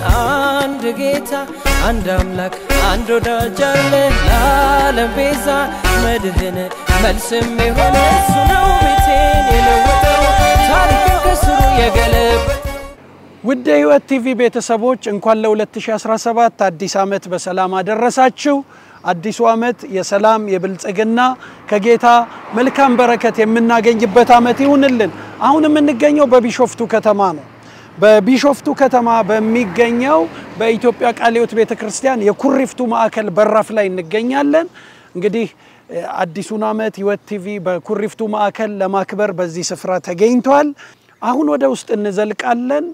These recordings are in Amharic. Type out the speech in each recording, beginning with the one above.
አንድ ጌታ አንድ አምላክ አንድ ወዳጅ አለ ለዓለም ቤዛ መድህን መልስም የሆነ እሱ ነው ቤቴን የለወጠው ታሪክን ከስሩ የገለበጠው ውድ የሕይወት ቲቪ ቤተሰቦች እንኳን ለ2017 አዲስ ዓመት በሰላም አደረሳችሁ። አዲሱ ዓመት የሰላም የብልጽግና ከጌታ መልካም በረከት የምናገኝበት ዓመት ይሁንልን። አሁን የምንገኘው በቢሾፍቱ ከተማ ነው። በቢሾፍቱ ከተማ በሚገኘው በኢትዮጵያ ቃለ ሕይወት ቤተ ክርስቲያን የኩሪፍቱ ማዕከል በራፍ ላይ እንገኛለን። እንግዲህ አዲሱን ዓመት ሕይወት ቲቪ በኩሪፍቱ ማዕከል ለማክበር በዚህ ስፍራ ተገኝቷል። አሁን ወደ ውስጥ እንዘልቃለን።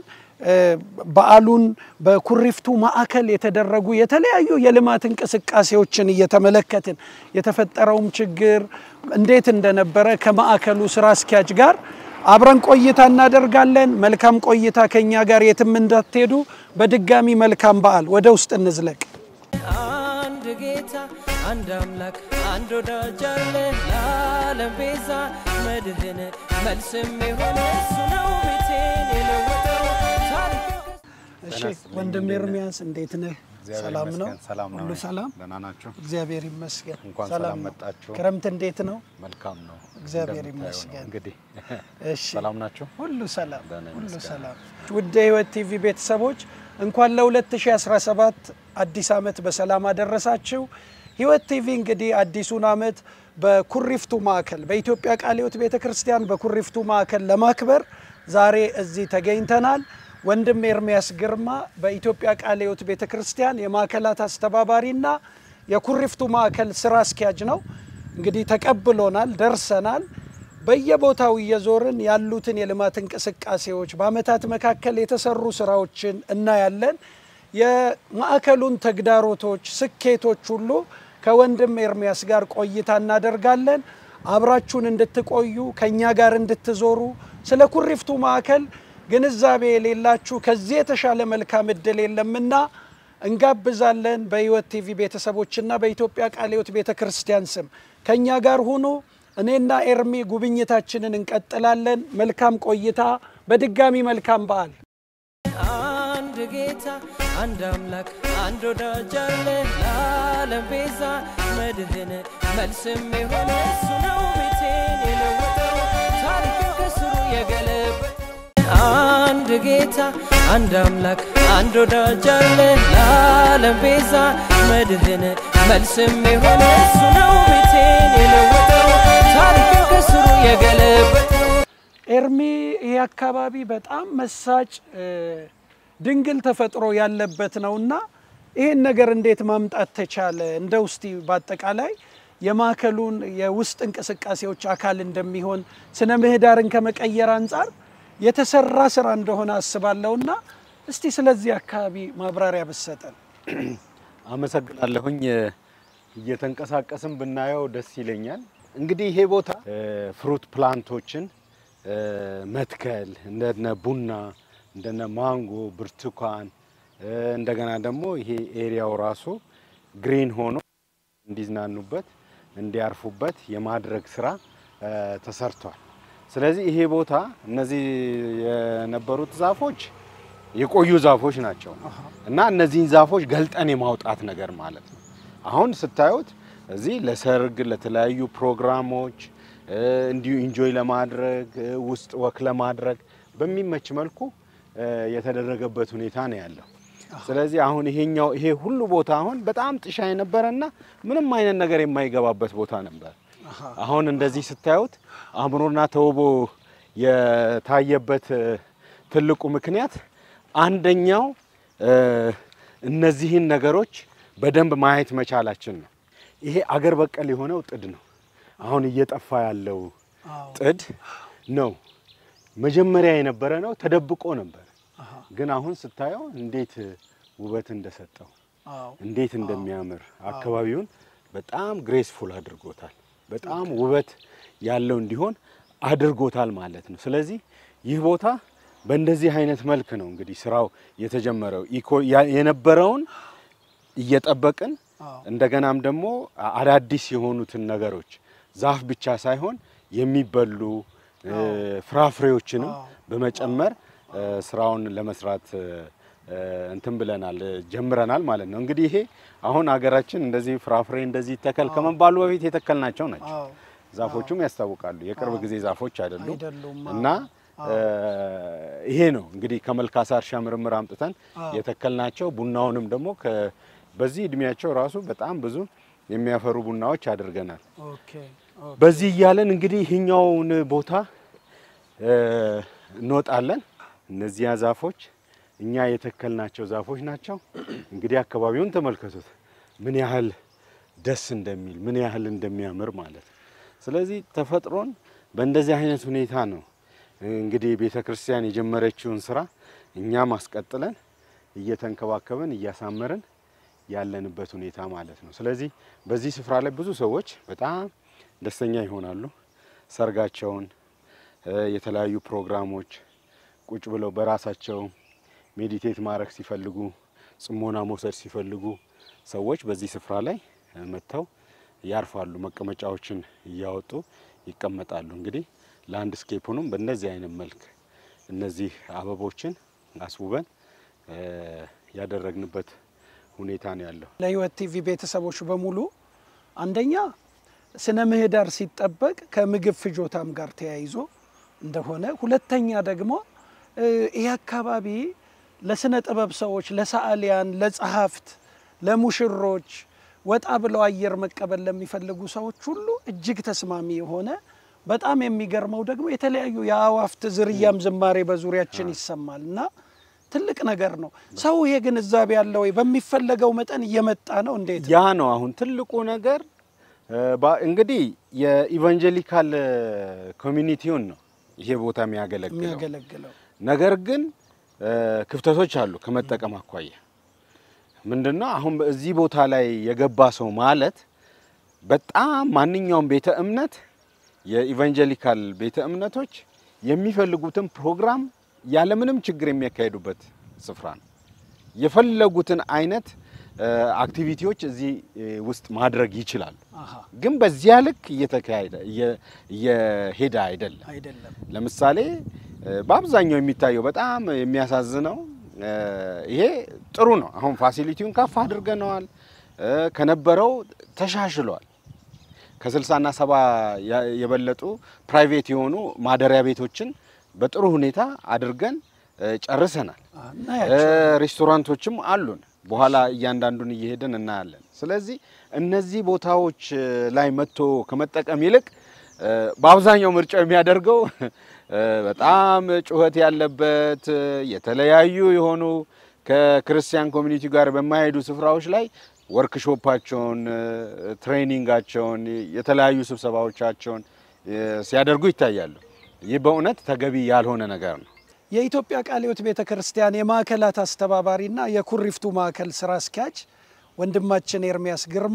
በዓሉን በኩሪፍቱ ማዕከል የተደረጉ የተለያዩ የልማት እንቅስቃሴዎችን እየተመለከትን የተፈጠረውም ችግር እንዴት እንደነበረ ከማዕከሉ ስራ አስኪያጅ ጋር አብረን ቆይታ እናደርጋለን። መልካም ቆይታ ከኛ ጋር የትም እንዳትሄዱ። በድጋሚ መልካም በዓል። ወደ ውስጥ እንዝለቅ። አንድ ጌታ አንድ አምላክ አንድ ወዳጅ አለ ለዓለም ቤዛ መድህን መልስም የሆነ እሱ ነው ቤቴን የለወጠው ታሪክን እሺ ወንድም ኤርሚያስ እንዴት ነህ? ሰላም ነው? ሰላም ነው። ሁሉ ሰላም? ደህና ናችሁ? እግዚአብሔር ይመስገን። እንኳን ሰላም ሰላም ነው። መጣችሁ። ክረምት እንዴት ነው? መልካም ነው። እግዚአብሔር እንደምታየው ነው። ይመስገን። እንግዲህ እሺ ሰላም ናችሁ? ሁሉ ሰላም ደህና ሁሉ ይመስገን። ሰላም። ውድ የሕይወት ቲቪ ቤተሰቦች እንኳን ለ2017 አዲስ ዓመት በሰላም አደረሳችሁ። ሕይወት ቲቪ እንግዲህ አዲሱን ዓመት በኩሪፍቱ ማዕከል በኢትዮጵያ ቃለ ሕይወት ቤተ ክርስቲያን በኩሪፍቱ ማዕከል ለማክበር ዛሬ እዚህ ተገኝተናል። ወንድም ኤርሚያስ ግርማ በኢትዮጵያ ቃለ ሕይወት ቤተ ክርስቲያን የማዕከላት አስተባባሪና የኩሪፍቱ ማዕከል ስራ አስኪያጅ ነው። እንግዲህ ተቀብሎናል፣ ደርሰናል። በየቦታው እየዞርን ያሉትን የልማት እንቅስቃሴዎች በዓመታት መካከል የተሰሩ ስራዎችን እናያለን። የማዕከሉን ተግዳሮቶች፣ ስኬቶች ሁሉ ከወንድም ኤርሚያስ ጋር ቆይታ እናደርጋለን። አብራችሁን እንድትቆዩ ከእኛ ጋር እንድትዞሩ ስለ ኩሪፍቱ ማዕከል ግንዛቤ የሌላችሁ ከዚህ የተሻለ መልካም እድል የለምና እንጋብዛለን። በሕይወት ቲቪ ቤተሰቦችና በኢትዮጵያ ቃለ ሕይወት ቤተ ክርስቲያን ስም ከእኛ ጋር ሁኑ። እኔና ኤርሚ ጉብኝታችንን እንቀጥላለን። መልካም ቆይታ። በድጋሚ መልካም በዓል። አንድ ጌታ አንድ አምላክ አንድ ወዳጅ አለ ለዓለም ቤዛ መድህን መልስም የሆነ እሱ ነው ቤቴን የለወጠው ታሪክን ከስሩ የገለበጠው አንድ ጌታ አንድ አምላክ አንድ ወዳጅ አለ ለዓለም ቤዛ መድህን መልስም የሆነ እሱ ነው ቤቴን የለወጠው ታሪክን ከስሩ የገለበጠው ኤርሚ ይህ አካባቢ በጣም መሳጭ እ፣ ድንግል ተፈጥሮ ያለበት ነውና ይህን ነገር እንዴት ማምጣት ተቻለ? እንደ ውስቲ በአጠቃላይ የማዕከሉን የውስጥ እንቅስቃሴዎች አካል እንደሚሆን ስነ ምህዳርን ከመቀየር አንጻር የተሰራ ስራ እንደሆነ አስባለሁና እስቲ ስለዚህ አካባቢ ማብራሪያ ብሰጠን። አመሰግናለሁኝ። እየተንቀሳቀስን ብናየው ደስ ይለኛል። እንግዲህ ይሄ ቦታ እ፣ ፍሩት ፕላንቶችን እ፣ መትከል እንደነ ቡና፣ እንደነ ማንጎ፣ ብርቱካን እ፣ እንደገና ደግሞ ይሄ ኤሪያው ራሱ ግሪን ሆኖ እንዲዝናኑበት እንዲያርፉበት የማድረግ ስራ እ፣ ተሰርቷል። ስለዚህ ይሄ ቦታ እነዚህ የነበሩት ዛፎች የቆዩ ዛፎች ናቸው እና እነዚህን ዛፎች ገልጠን የማውጣት ነገር ማለት ነው። አሁን ስታዩት እዚህ ለሰርግ፣ ለተለያዩ ፕሮግራሞች እ፣ እንዲሁ ኢንጆይ ለማድረግ እ፣ ውስጥ ወክ ለማድረግ በሚመች መልኩ እ፣ የተደረገበት ሁኔታ ነው ያለው። ስለዚህ አሁን ይሄኛው ይሄ ሁሉ ቦታ አሁን በጣም ጥሻ የነበረና ምንም አይነት ነገር የማይገባበት ቦታ ነበር። አሁን እንደዚህ ስታዩት አምሮና ተውቦ የታየበት እ፣ ትልቁ ምክንያት አንደኛው እ፣ እነዚህን ነገሮች በደንብ ማየት መቻላችን ነው። ይሄ አገር በቀል የሆነው ጥድ ነው። አሁን እየጠፋ ያለው ጥድ ነው። መጀመሪያ የነበረ ነው፣ ተደብቆ ነበር። ግን አሁን ስታየው እንዴት ውበት እንደሰጠው እንዴት እንደሚያምር አካባቢውን በጣም ግሬስፉል አድርጎታል። በጣም ውበት ያለው እንዲሆን አድርጎታል ማለት ነው። ስለዚህ ይህ ቦታ በእንደዚህ አይነት መልክ ነው እንግዲህ ስራው የተጀመረው። ኢኮ ያ- የነበረውን እየጠበቅን እንደገናም ደግሞ አዳዲስ የሆኑትን ነገሮች ዛፍ ብቻ ሳይሆን የሚበሉ እ፣ ፍራፍሬዎችንም በመጨመር እ፣ ስራውን ለመስራት እ፣ እንትን ብለናል ጀምረናል ማለት ነው። እንግዲህ ይሄ አሁን ሀገራችን እንደዚህ ፍራፍሬ እንደዚህ ተከል ከመባሉ በፊት የተከልናቸው ናቸው። አዎ ዛፎቹም ያስታውቃሉ። የቅርብ ጊዜ ዛፎች አይደሉም አይደሉም። እና ይሄ ነው እንግዲህ ከመልካሳ እርሻ ምርምር አምጥተን የተከልናቸው ቡናውንም ደግሞ ከ- በዚህ እድሜያቸው ራሱ በጣም ብዙ የሚያፈሩ ቡናዎች አድርገናል። ኦኬ ኦኬ። በዚህ እያለን እንግዲህ ይህኛውን ቦታ እ፣ እንወጣለን። እነዚያ ዛፎች እኛ የተከልናቸው ዛፎች ናቸው። እንግዲህ አካባቢውን ተመልከቱት ምን ያህል ደስ እንደሚል ምን ያህል እንደሚያምር ማለት ነው። ስለዚህ ተፈጥሮን በእንደዚህ አይነት ሁኔታ ነው እንግዲህ ቤተ ክርስቲያን የጀመረችውን ስራ እኛም አስቀጥለን እየተንከባከብን እያሳመርን ያለንበት ሁኔታ ማለት ነው። ስለዚህ በዚህ ስፍራ ላይ ብዙ ሰዎች በጣም ደስተኛ ይሆናሉ። ሰርጋቸውን፣ እ፣ የተለያዩ ፕሮግራሞች ቁጭ ብለው በራሳቸው ሜዲቴት ማድረግ ሲፈልጉ፣ ጽሞና መውሰድ ሲፈልጉ ሰዎች በዚህ ስፍራ ላይ እ፣ መጥተው ያርፋሉ። መቀመጫዎችን እያወጡ ይቀመጣሉ። እንግዲህ ላንድስኬፑንም በእንደዚህ አይነት መልክ እነዚህ አበቦችን አስውበን እ፣ ያደረግንበት ሁኔታ ነው ያለው። ለህይወት ቲቪ ቤተሰቦች በሙሉ አንደኛ ስነ ምህዳር ሲጠበቅ ከምግብ ፍጆታም ጋር ተያይዞ እንደሆነ፣ ሁለተኛ ደግሞ እ፣ ይህ አካባቢ ለስነ ጥበብ ሰዎች፣ ለሰዓሊያን፣ ለጸሐፍት፣ ለሙሽሮች ወጣ ብለው አየር መቀበል ለሚፈልጉ ሰዎች ሁሉ እጅግ ተስማሚ የሆነ በጣም የሚገርመው ደግሞ የተለያዩ የአእዋፍት ዝርያም ዝማሬ በዙሪያችን ይሰማል እና ትልቅ ነገር ነው። ሰው ይሄ ግንዛቤ ያለው ወይ በሚፈለገው መጠን እየመጣ ነው? እንዴት ያ ነው አሁን ትልቁ ነገር እ፣ ባ- እንግዲህ የኢቫንጀሊካል ኮሚኒቲውን ነው ይሄ ቦታ የሚያገለግለው። የሚያገለግለው? ነገር ግን እ፣ ክፍተቶች አሉ ከመጠቀም አኳያ ምንድነው አሁን በዚህ ቦታ ላይ የገባ ሰው ማለት በጣም ማንኛውም ቤተ እምነት የኢቫንጀሊካል ቤተ እምነቶች የሚፈልጉትን ፕሮግራም ያለምንም ችግር የሚያካሂዱበት ስፍራ ነው። የፈለጉትን አይነት እ፣ አክቲቪቲዎች እዚህ እ፣ ውስጥ ማድረግ ይችላሉ። አሃ ግን በዚያ ልክ እየተካሄደ እየ- እየሄደ አይደለም። አይደለም። ለምሳሌ እ፣ በአብዛኛው የሚታየው በጣም የሚያሳዝነው እ፣ ይሄ ጥሩ ነው። አሁን ፋሲሊቲውን ከፍ አድርገነዋል፣ እ፣ ከነበረው ተሻሽሏል። ከስልሳና ሰባ ያ- የበለጡ ፕራይቬት የሆኑ ማደሪያ ቤቶችን በጥሩ ሁኔታ አድርገን እ፣ ጨርሰናል። አ፣ እ፣ እናያቸው ሬስቶራንቶችም አሉን። በኋላ እያንዳንዱን እየሄድን እናያለን። ስለዚህ እነዚህ ቦታዎች እ፣ ላይ መጥቶ ከመጠቀም ይልቅ እ፣ በአብዛኛው ምርጫው የሚያደርገው እ፣ በጣም ጩኸት ያለበት እ፣ የተለያዩ የሆኑ ከክርስቲያን ኮሚኒቲ ጋር በማይሄዱ ስፍራዎች ላይ ወርክሾፓቸውን፣ እ፣ ትሬኒንጋቸውን፣ የተለያዩ ስብሰባዎቻቸውን እ፣ ሲያደርጉ ይታያሉ። ይህ በእውነት ተገቢ ያልሆነ ነገር ነው። የኢትዮጵያ ቃለ ሕይወት ቤተ ክርስቲያን የማዕከላት አስተባባሪና የኩሪፍቱ ማዕከል ስራ አስኪያጅ ወንድማችን ኤርሚያስ ግርማ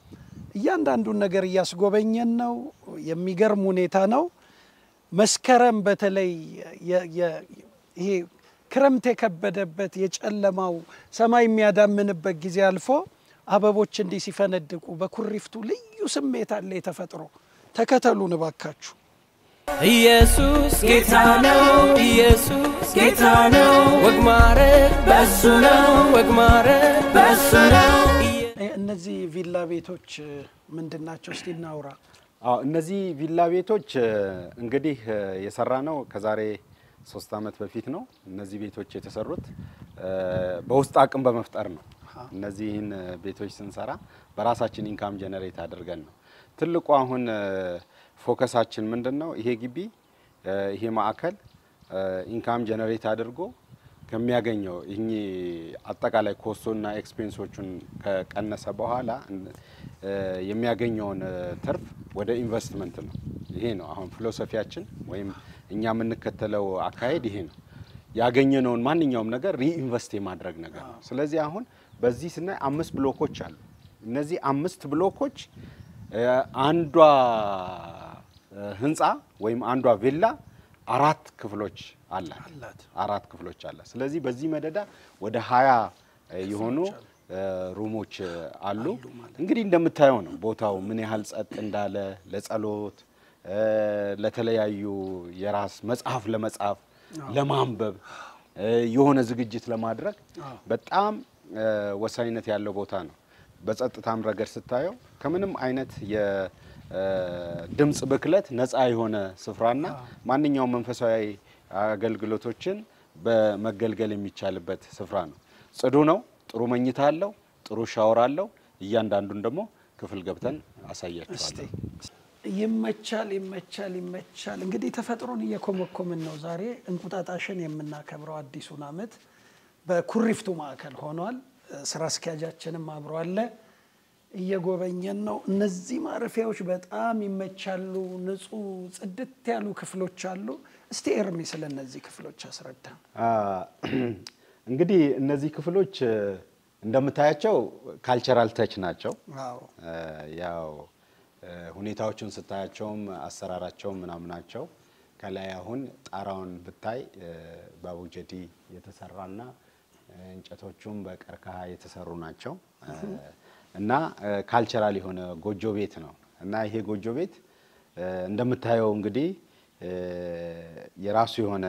እያንዳንዱን ነገር እያስጎበኘን ነው። የሚገርም ሁኔታ ነው። መስከረም በተለይ የ- የ- ይሄ ክረምት የከበደበት የጨለማው ሰማይ የሚያዳምንበት ጊዜ አልፎ አበቦች እንዲህ ሲፈነድቁ በኩሪፍቱ ልዩ ስሜት አለ የተፈጥሮ። ተከተሉን እባካችሁ። ኢየሱስ ጌታ ነው፣ ኢየሱስ ጌታ ነው። ወግ ማረግ በሱ ነው፣ ወግ ማረግ በሱ ነው። ኢየ- እ- እነዚህ ቪላ ቤቶች ምንድን ናቸው? እስቲ እናውራ። አዎ እነዚህ ቪላ ቤቶች እ፣ እንግዲህ እ፣ የሰራ ነው ከዛሬ ሶስት ዓመት በፊት ነው። እነዚህ ቤቶች የተሰሩት እ፣ በውስጥ አቅም በመፍጠር ነው። እነዚህን እ፣ ቤቶች ስንሰራ በራሳችን ኢንካም ጀነሬት አድርገን ነው። ትልቁ አሁን እ፣ ፎከሳችን ምንድን ነው? ይሄ ግቢ እ፣ ይሄ ማዕከል እ፣ ኢንካም ጀነሬት አድርጎ ከሚያገኘው ይህ አጠቃላይ ኮስቶና ኤክስፔንሶቹን ከቀነሰ በኋላ እ፣ የሚያገኘውን እ፣ ትርፍ ወደ ኢንቨስትመንት ነው። ይሄ ነው አሁን ፊሎሶፊያችን ወይም እኛ የምንከተለው አካሄድ ይሄ ነው። ያገኘነውን ማንኛውም ነገር ሪኢንቨስት የማድረግ ነገር ነው። ስለዚህ አሁን በዚህ ስናይ አምስት ብሎኮች አሉ። እነዚህ አምስት ብሎኮች እ፣ አንዷ እ፣ ህንፃ ወይም አንዷ ቪላ አራት ክፍሎች አላት አላት። አራት ክፍሎች አላት። ስለዚህ በዚህ መደዳ ወደ ሀያ የሆኑ እ፣ ሩሞች እ፣ አሉ። እንግዲህ እንደምታየው ነው ቦታው ምን ያህል ጸጥ እንዳለ ለጸሎት እ፣ ለተለያዩ የራስ መጽሐፍ ለመጻፍ ለማንበብ የሆነ ዝግጅት ለማድረግ አዎ። በጣም እ፣ ወሳኝነት ያለው ቦታ ነው። በጸጥታም ረገድ ስታየው ከምንም አይነት የድምፅ ብክለት ነፃ የሆነ ስፍራና ማንኛውም መንፈሳዊ አገልግሎቶችን በመገልገል የሚቻልበት ስፍራ ነው። ጽዱ ነው። ጥሩ መኝታ አለው። ጥሩ ሻወር አለው። እያንዳንዱን ደግሞ ክፍል ገብተን እስቲ አሳያችኋለሁ። ይመቻል ይመቻል ይመቻል። እንግዲህ ተፈጥሮን እየኮመኮምን ነው ዛሬ እንቁጣጣሽን የምናከብረው አዲሱን ዓመት በኩሪፍቱ ማዕከል ሆኗል። ስራ አስኪያጃችንም አብሮ አለ። እየጎበኘን ነው። እነዚህ ማረፊያዎች በጣም ይመቻሉ። ንጹህ ጽድት ያሉ ክፍሎች አሉ። እስቲ ኤርሚ ስለ እነዚህ ክፍሎች አስረዳ። አ፣ እንግዲህ እነዚህ ክፍሎች እ፣ እንደምታያቸው ካልቸራል ተች ናቸው። አዎ እ፣ ያው እ፣ ሁኔታዎቹን ስታያቸውም አሰራራቸውም ምናምናቸው ከላይ አሁን ጣራውን ብታይ እ፣ በአቡጀዲ የተሰራና እ፣ እንጨቶቹም በቀርከሃ የተሰሩ ናቸው እ፣ እና ካልቸራል የሆነ ጎጆ ቤት ነው እና ይሄ ጎጆ ቤት እ፣ እንደምታየው እንግዲህ እ፣ የራሱ የሆነ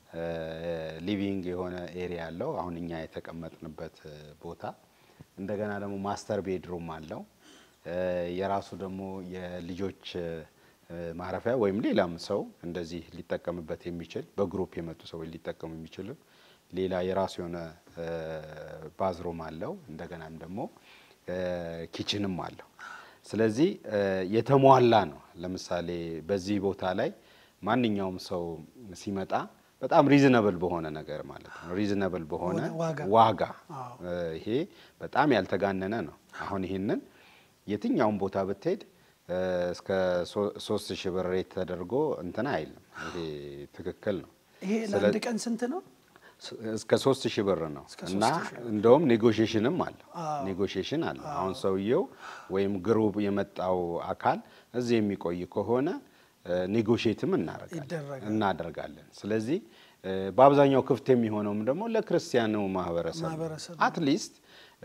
ሊቪንግ የሆነ ኤሪያ አለው። አሁን እኛ የተቀመጥንበት እ፣ ቦታ እንደገና ደግሞ ማስተር ቤድሩም አለው። እ፣ የራሱ ደግሞ የልጆች እ፣ ማረፊያ ወይም ሌላም ሰው እንደዚህ ሊጠቀምበት የሚችል በግሩፕ የመጡ ሰዎች ሊጠቀሙ የሚችሉ ሌላ የራሱ የሆነ እ፣ ባዝሩም አለው። እንደገናም ደግሞ እ፣ ኪችንም አለው። ስለዚህ እ፣ የተሟላ ነው። ለምሳሌ በዚህ ቦታ ላይ ማንኛውም ሰው ሲመጣ በጣም ሪዝነብል በሆነ ነገር ማለት ነው ሪዝነብል በሆነ በሆነ ዋጋ። ዋጋ አዎ። እ፣ ይሄ በጣም ያልተጋነነ ነው። አሁን ይህንን የትኛውም ቦታ ብትሄድ እ፣ እስከ ሶ- ሶስት ሺህ ብር ሬት ተደርጎ እንትን አይልም። ይሄ ትክክል ነው። ይሄ ስለ- ለአንድ ቀን ስንት ነው? ስ- እስከ ሶስት ሺህ ብር ነው እስከ እና 3000 ብር። እንደውም ኔጎሽሽንም አለው አዎ። ኔጎሽሽን አለው። አሁን ሰውየው ወይም ግሩፕ የመጣው አካል እዚህ የሚቆይ ከሆነ ኔጎሽትም እናደርጋለን ይደረጋል። እናደርጋለን። ስለዚህ እ፣ በአብዛኛው ክፍት የሚሆነውም ደግሞ ለክርስቲያኑ ማህበረሰብ ነው። ማህበረሰብ አትሊስት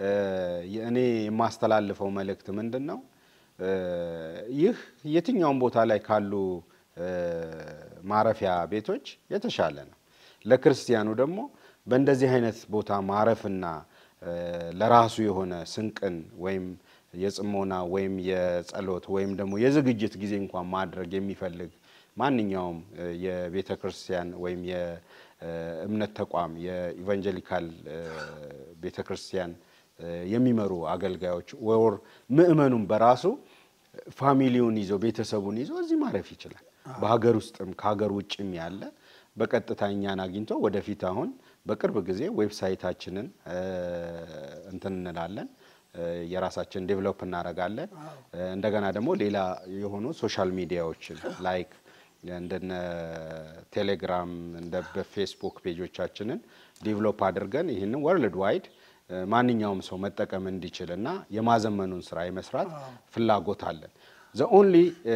እኔ የማስተላልፈው መልእክት ምንድን ነው? እ፣ ይህ የትኛውም ቦታ ላይ ካሉ እ፣ ማረፊያ ቤቶች የተሻለ ነው። ለክርስቲያኑ ደግሞ በእንደዚህ አይነት ቦታ ማረፍና እ፣ ለራሱ የሆነ ስንቅን ወይም የጽሞና ወይም የጸሎት ወይም ደግሞ የዝግጅት ጊዜ እንኳን ማድረግ የሚፈልግ ማንኛውም እ፣ የቤተ ክርስቲያን ወይም የእምነት ተቋም የኢቫንጀሊካል እ፣ ቤተ ክርስቲያን እ፣ የሚመሩ አገልጋዮች ወር ምእመኑም በራሱ ፋሚሊውን ይዞ ቤተሰቡን ይዞ እዚህ ማረፍ ይችላል። በሀገር ውስጥም ከሀገር ውጭም ያለ በቀጥታ እኛን አግኝቶ ወደፊት አሁን በቅርብ ጊዜ ዌብሳይታችንን እ፣ እንትን እንላለን እ፣ የራሳችን ዴቨሎፕ እናደርጋለን። እ፣ እንደገና ደግሞ ሌላ የሆኑ ሶሻል ሚዲያዎችን ላይክ እንደነ ቴሌግራም እንደ በፌስቡክ ፔጆቻችንን ዴቨሎፕ አድርገን ይህንን ወርልድ ዋይድ እ፣ ማንኛውም ሰው መጠቀም እንዲችል እና የማዘመኑን ስራ የመስራት ፍላጎት አለን። ዘ ኦንሊ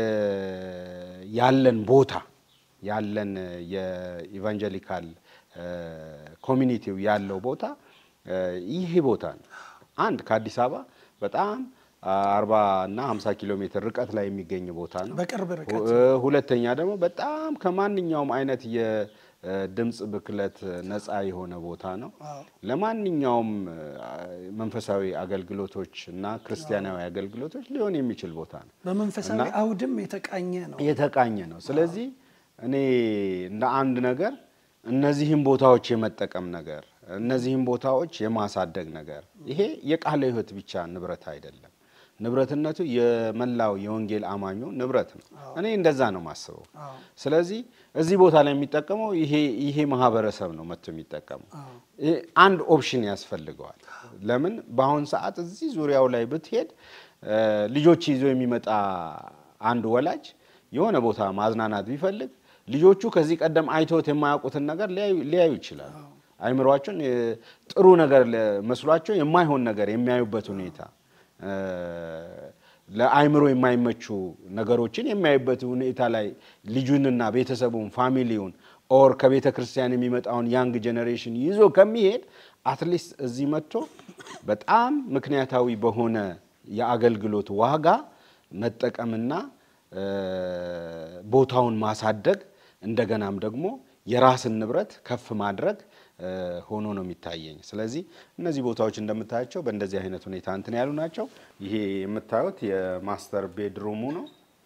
ያለን ቦታ ያለን የኢቫንጀሊካል ኮሚኒቲው ያለው ቦታ እ፣ ይሄ ቦታ ነው። አንድ ከአዲስ አበባ በጣም አርባ እና ሀምሳ ኪሎ ሜትር ርቀት ላይ የሚገኝ ቦታ ነው። በቅርብ ርቀት እ፣ ሁለተኛ ደግሞ በጣም ከማንኛውም አይነት የድምፅ ብክለት ነፃ የሆነ ቦታ ነው። አዎ። ለማንኛውም እ፣ መንፈሳዊ አገልግሎቶች እና ክርስቲያናዊ አገልግሎቶች ሊሆን የሚችል ቦታ ነው። በመንፈሳዊ እና- አውድም የተቃኘ ነው። የተቃኘ ነው። ስለዚህ እኔ እንደ አንድ ነገር እነዚህም ቦታዎች የመጠቀም ነገር እነዚህም ቦታዎች የማሳደግ ነገር ይሄ የቃለ ሕይወት ብቻ ንብረት አይደለም። ንብረትነቱ የመላው የወንጌል አማኙ ንብረት ነው። እኔ እንደዛ ነው የማስበው። አዎ። ስለዚህ እዚህ ቦታ ላይ የሚጠቀመው ይሄ ይሄ ማህበረሰብ ነው መጥቶ የሚጠቀመው። ይሄ አንድ ኦፕሽን ያስፈልገዋል። ለምን በአሁን ሰዓት እዚህ ዙሪያው ላይ ብትሄድ እ፣ ልጆች ይዞ የሚመጣ አንድ ወላጅ የሆነ ቦታ ማዝናናት ቢፈልግ ልጆቹ ከዚህ ቀደም አይተውት የማያውቁትን ነገር ሊያዩ- ሊያዩ ይችላሉ። አይምሯቸውን እ፣ ጥሩ ነገር ለ- መስሏቸው የማይሆን ነገር የሚያዩበት ሁኔታ እ፣ ለአይምሮ የማይመቹ ነገሮችን የሚያዩበት ሁኔታ ላይ ልጁንና ቤተሰቡን ፋሚሊውን ኦር ከቤተ ክርስቲያን የሚመጣውን ያንግ ጄኔሬሽን ይዞ ከሚሄድ አትሊስት እዚህ መጥቶ በጣም ምክንያታዊ በሆነ የአገልግሎት ዋጋ መጠቀምና እ፣ ቦታውን ማሳደግ እንደገናም ደግሞ የራስን ንብረት ከፍ ማድረግ ሆኖ ነው የሚታየኝ። ስለዚህ እነዚህ ቦታዎች እንደምታያቸው በእንደዚህ አይነት ሁኔታ እንትን ያሉ ናቸው። ይሄ የምታዩት የማስተር ቤድሩሙ ነው።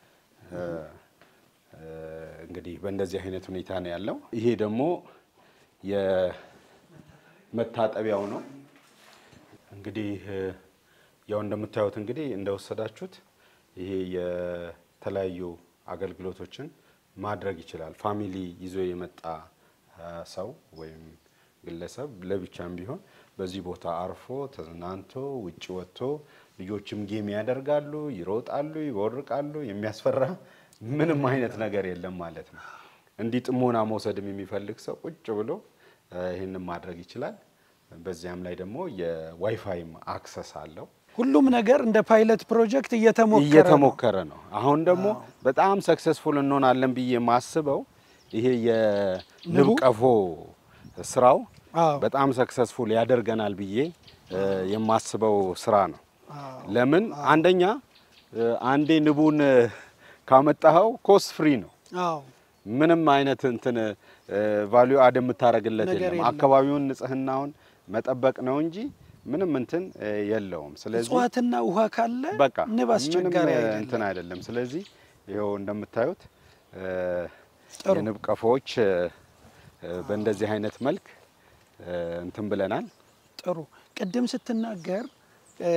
እንግዲህ በእንደዚህ አይነት ሁኔታ ነው ያለው። ይሄ ደግሞ የመታጠቢያው ነው። እንግዲህ ያው እንደምታዩት እንግዲህ እንደወሰዳችሁት ይሄ የተለያዩ አገልግሎቶችን ማድረግ ይችላል። ፋሚሊ ይዞ የመጣ ሰው ወይም ግለሰብ ለብቻም ቢሆን በዚህ ቦታ አርፎ ተዝናንቶ ውጭ ወጥቶ ልጆችም ጌም ያደርጋሉ፣ ይሮጣሉ፣ ይቦርቃሉ። የሚያስፈራ ምንም አይነት ነገር የለም ማለት ነው። እንዲህ ጥሞና መውሰድም የሚፈልግ ሰው ቁጭ ብሎ ይህንን ማድረግ ይችላል። በዚያም ላይ ደግሞ የዋይፋይም አክሰስ አለው። ሁሉም ነገር እንደ ፓይለት ፕሮጀክት እየተሞከረ ነው። እየተሞከረ ነው። አሁን ደግሞ በጣም ሰክሰስፉል እንሆናለን ብዬ የማስበው ይሄ የንብ ቀፎ ስራው አዎ። በጣም ሰክሰስፉል ያደርገናል ብዬ የማስበው ስራ ነው። ለምን አንደኛ አንዴ ንቡን ካመጣኸው ኮስት ፍሪ ነው። አዎ ምንም አይነት እንትን ቫሊዩ አድ የምታደርግለት ነገር የለም። የለም። አካባቢውን ንጽህናውን መጠበቅ ነው እንጂ ምንም እንትን የለውም። ስለዚህ እጽዋትና ውሃ ካለ በቃ ንብ አስቸጋሪ ምንም አይደለም። እንትን አይደለም። ስለዚህ ይኸው እንደምታዩት እ፣ ጥሩ። የንብ ቀፎዎች እ፣ በእንደዚህ አይነት መልክ እ፣ እንትን ብለናል። ጥሩ። ቅድም ስትናገር እ፣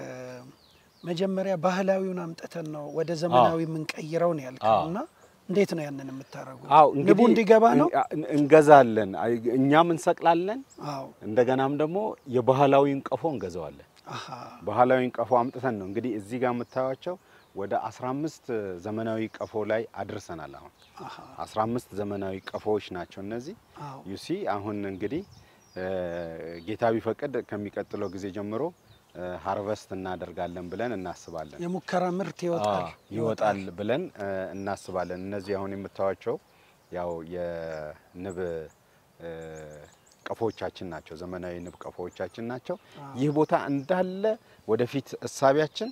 መጀመሪያ ባህላዊውን አምጥተን ነው ወደ ዘመናዊ የምንቀይረው ነው ያልከው አዎ። እና እንዴት ነው ያንን የምታደርጉት? አው ንቡ እንዲገባ ነው? እን- እንገዛለን፣ አይ- እኛም እንሰቅላለን። አዎ። እንደገናም ደግሞ የባህላዊን ቀፎ እንገዛዋለን። አሃ ባህላዊን ቀፎ አምጥተን ነው እንግዲህ እዚህ ጋር የምታዩቸው ወደ 15 ዘመናዊ ቀፎ ላይ አድርሰናል። አሁን አሃ 15 ዘመናዊ ቀፎዎች ናቸው እነዚህ። አዎ ዩሲ አሁን እንግዲህ እ፣ ጌታ ቢፈቅድ ከሚቀጥለው ጊዜ ጀምሮ ሃርቨስት እናደርጋለን ብለን እናስባለን። የሙከራ ምርት ይወጣል አዎ፣ ይወጣል ብለን እ፣ እናስባለን። እነዚህ አሁን የምታዩቸው ያው የንብ እ፣ ቀፎዎቻችን ናቸው፣ ዘመናዊ ንብ ቀፎዎቻችን ናቸው። ይህ ቦታ እንዳለ ወደፊት እሳቢያችን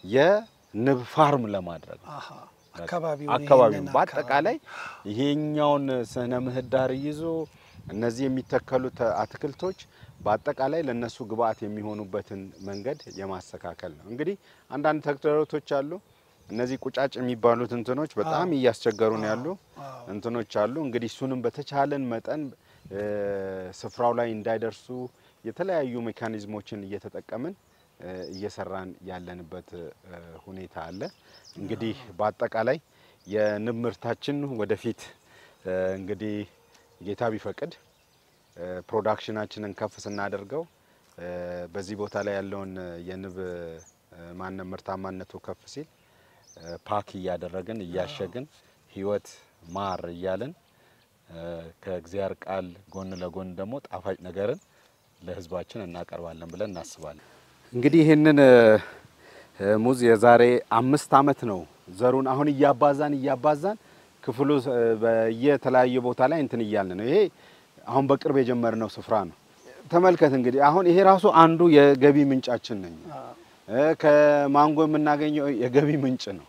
የንብ ፋርም ለማድረግ ነው። አሃ አካባቢውን አካባቢውን ይሄንን በአጠቃላይ ይሄኛውን ስነ ምህዳር ይዞ እነዚህ የሚተከሉት አትክልቶች በአጠቃላይ ለነሱ ግብአት የሚሆኑበትን መንገድ የማስተካከል ነው። እንግዲህ አንዳንድ ተግዳሮቶች አሉ። እነዚህ ቁጫጭ የሚባሉት እንትኖች በጣም እያስቸገሩ ነው ያሉ አዎ። እንትኖች አሉ። እንግዲህ እሱንም በተቻለን መጠን እ፣ ስፍራው ላይ እንዳይደርሱ የተለያዩ ሜካኒዝሞችን እየተጠቀምን እ፣ እየሰራን ያለንበት እ፣ ሁኔታ አለ። እንግዲህ በአጠቃላይ የንብ ምርታችን ወደፊት እ፣ እንግዲህ ጌታ ቢፈቅድ እ፣ ፕሮዳክሽናችንን ከፍ ስናደርገው እ፣ በዚህ ቦታ ላይ ያለውን የንብ እ፣ ማነ ምርታማነቱ ከፍ ሲል እ፣ ፓክ እያደረግን እያሸግን ህይወት ማር እያልን እ፣ ከእግዚአብሔር ቃል ጎን ለጎን ደግሞ ጣፋጭ ነገርን ለህዝባችን እናቀርባለን ብለን እናስባለን። እንግዲህ ይህንን እ፣ እ፣ ሙዝ የዛሬ አምስት ዓመት ነው ዘሩን አሁን እያባዛን እያባዛን ክፍሉ እ፣ በየተለያየ ቦታ ላይ እንትን እያልን ነው። ይሄ አሁን በቅርብ የጀመርነው ስፍራ ነው። ተመልከት እንግዲህ አሁን ይሄ ራሱ አንዱ የገቢ ምንጫችን ነኝ እ፣ ከማንጎ የምናገኘው የገቢ ምንጭ ነው።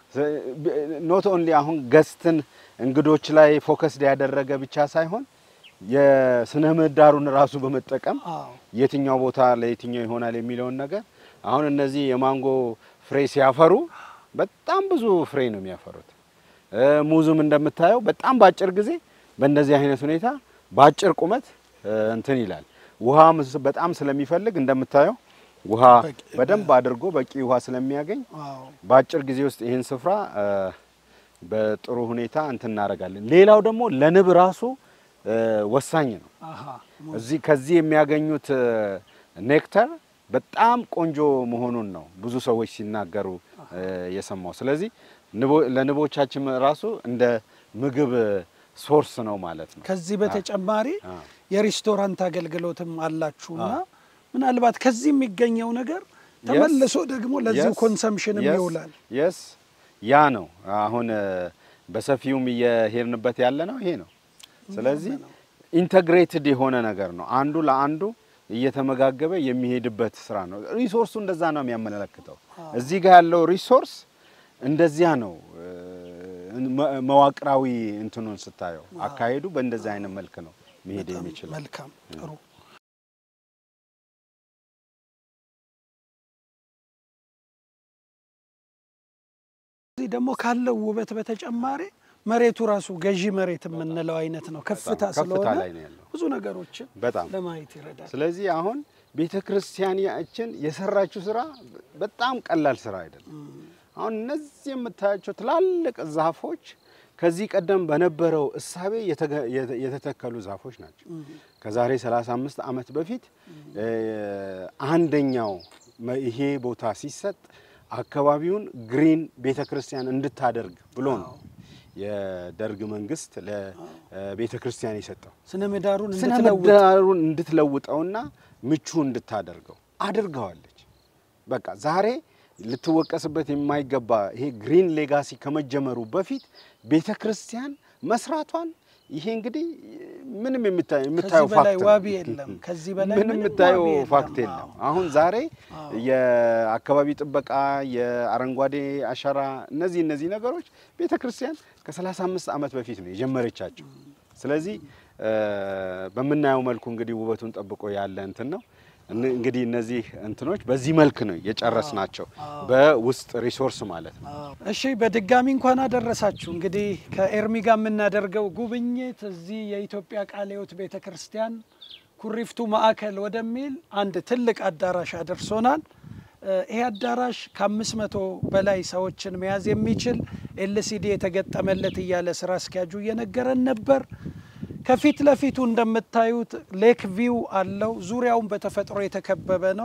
ኖት ኦንሊ አሁን ገስትን እንግዶች ላይ ፎከስድ ያደረገ ብቻ ሳይሆን የስነ ምህዳሩን ራሱ በመጠቀም አዎ የትኛው ቦታ ለየትኛው ይሆናል የሚለውን ነገር አሁን እነዚህ የማንጎ ፍሬ ሲያፈሩ በጣም ብዙ ፍሬ ነው የሚያፈሩት። እ፣ ሙዙም እንደምታየው በጣም በአጭር ጊዜ በእንደዚህ አይነት ሁኔታ በአጭር ቁመት እ፣ እንትን ይላል። ውሃ በጣም ስለሚፈልግ እንደምታየው ውሃ በቂ- በደንብ አድርጎ በቂ ውሃ ስለሚያገኝ አዎ በአጭር ጊዜ ውስጥ ይህን ስፍራ እ፣ በጥሩ ሁኔታ እንትን እናደርጋለን። ሌላው ደግሞ ለንብ ራሱ እ፣ ወሳኝ ነው። አሃ እዚህ ከዚህ የሚያገኙት እ፣ ኔክተር በጣም ቆንጆ መሆኑን ነው ብዙ ሰዎች ሲናገሩ እ፣ የሰማው። ስለዚህ ንቦ- ለንቦቻችን ራሱ እንደ ምግብ ሶርስ ነው ማለት ነው። ከዚህ በተጨማሪ አ። የሬስቶራንት አገልግሎትም አላችሁና ምናልባት ከዚህ የሚገኘው ነገር ተመልሶ ደግሞ ለዚሁ ኮንሰምሽንም ይውላል። የስ ያ ነው አሁን እ፣ በሰፊውም እየሄድንበት ያለ ነው ይሄ ነው። ስለዚህ ኢንተግሬትድ የሆነ ነገር ነው። አንዱ ለአንዱ እየተመጋገበ የሚሄድበት ስራ ነው። ሪሶርሱ እንደዛ ነው የሚያመለክተው። እዚህ ጋር ያለው ሪሶርስ እንደዚያ ነው። እ፣ መ- መዋቅራዊ እንትኑን ስታየው አካሄዱ በእንደዚህ አይነት መልክ ነው መሄድ በጣም የሚችለው። መልካም ጥሩ። እዚህ ደግሞ ካለው ውበት በተጨማሪ መሬቱ ራሱ ገዢ መሬት የምንለው አይነት ነው። ከፍታ ከፍታ ስለሆነ ላይ ነው ያለው። ብዙ ነገሮችን በጣም ለማየት ይረዳል። ስለዚህ አሁን ቤተ ክርስቲያናችን የሰራችው ስራ በጣም ቀላል ስራ አይደለም። አሁን እነዚህ የምታያቸው ትላልቅ ዛፎች ከዚህ ቀደም በነበረው እሳቤ የተገ- የተ- የተተከሉ ዛፎች ናቸው። ከዛሬ 35 ዓመት በፊት እ፣ አንደኛው መ- ይሄ ቦታ ሲሰጥ አካባቢውን ግሪን ቤተ ክርስቲያን እንድታደርግ ብሎ ነው የደርግ መንግስት ለቤተ ክርስቲያን የሰጠው። ስነ ምህዳሩን ስነ እንድትለውጥ ምህዳሩን እንድትለውጠውና ምቹ እንድታደርገው አድርገዋለች። በቃ ዛሬ ልትወቀስበት የማይገባ ይሄ ግሪን ሌጋሲ ከመጀመሩ በፊት ቤተ ክርስቲያን መስራቷን ይሄ እንግዲህ ምንም የምታ- የምታየው ከዚህ በላይ ፋክት ነው። ዋቢ የለም። ከዚህ በላይ ምንም የምታየው ዋቢ የለም። ፋክት የለም። አዎ። አሁን ዛሬ አዎ። የአካባቢ ጥበቃ፣ የአረንጓዴ አሻራ እነዚህ እነዚህ ነገሮች ቤተ ክርስቲያን ከ35 ዓመት በፊት ነው የጀመረቻቸው። ስለዚህ እ፣ በምናየው መልኩ እንግዲህ ውበቱን ጠብቆ ያለ እንትን ነው። እን- እንግዲህ እነዚህ እንትኖች በዚህ መልክ ነው የጨረስ ናቸው፣ በውስጥ ሪሶርስ ማለት ነው። እሺ በድጋሚ እንኳን አደረሳችሁ። እንግዲህ ከኤርሚ ጋር የምናደርገው ጉብኝት እዚህ የኢትዮጵያ ቃለ ሕይወት ቤተ ክርስቲያን ኩሪፍቱ ማዕከል ወደሚል አንድ ትልቅ አዳራሽ አደርሶናል። እ፣ ይሄ አዳራሽ ከአምስት መቶ በላይ ሰዎችን መያዝ የሚችል ኤልሲዲ የተገጠመለት እያለ ስራ አስኪያጁ እየነገረን ነበር። ከፊት ለፊቱ እንደምታዩት ሌክ ቪው አለው። ዙሪያውን በተፈጥሮ የተከበበ ነው።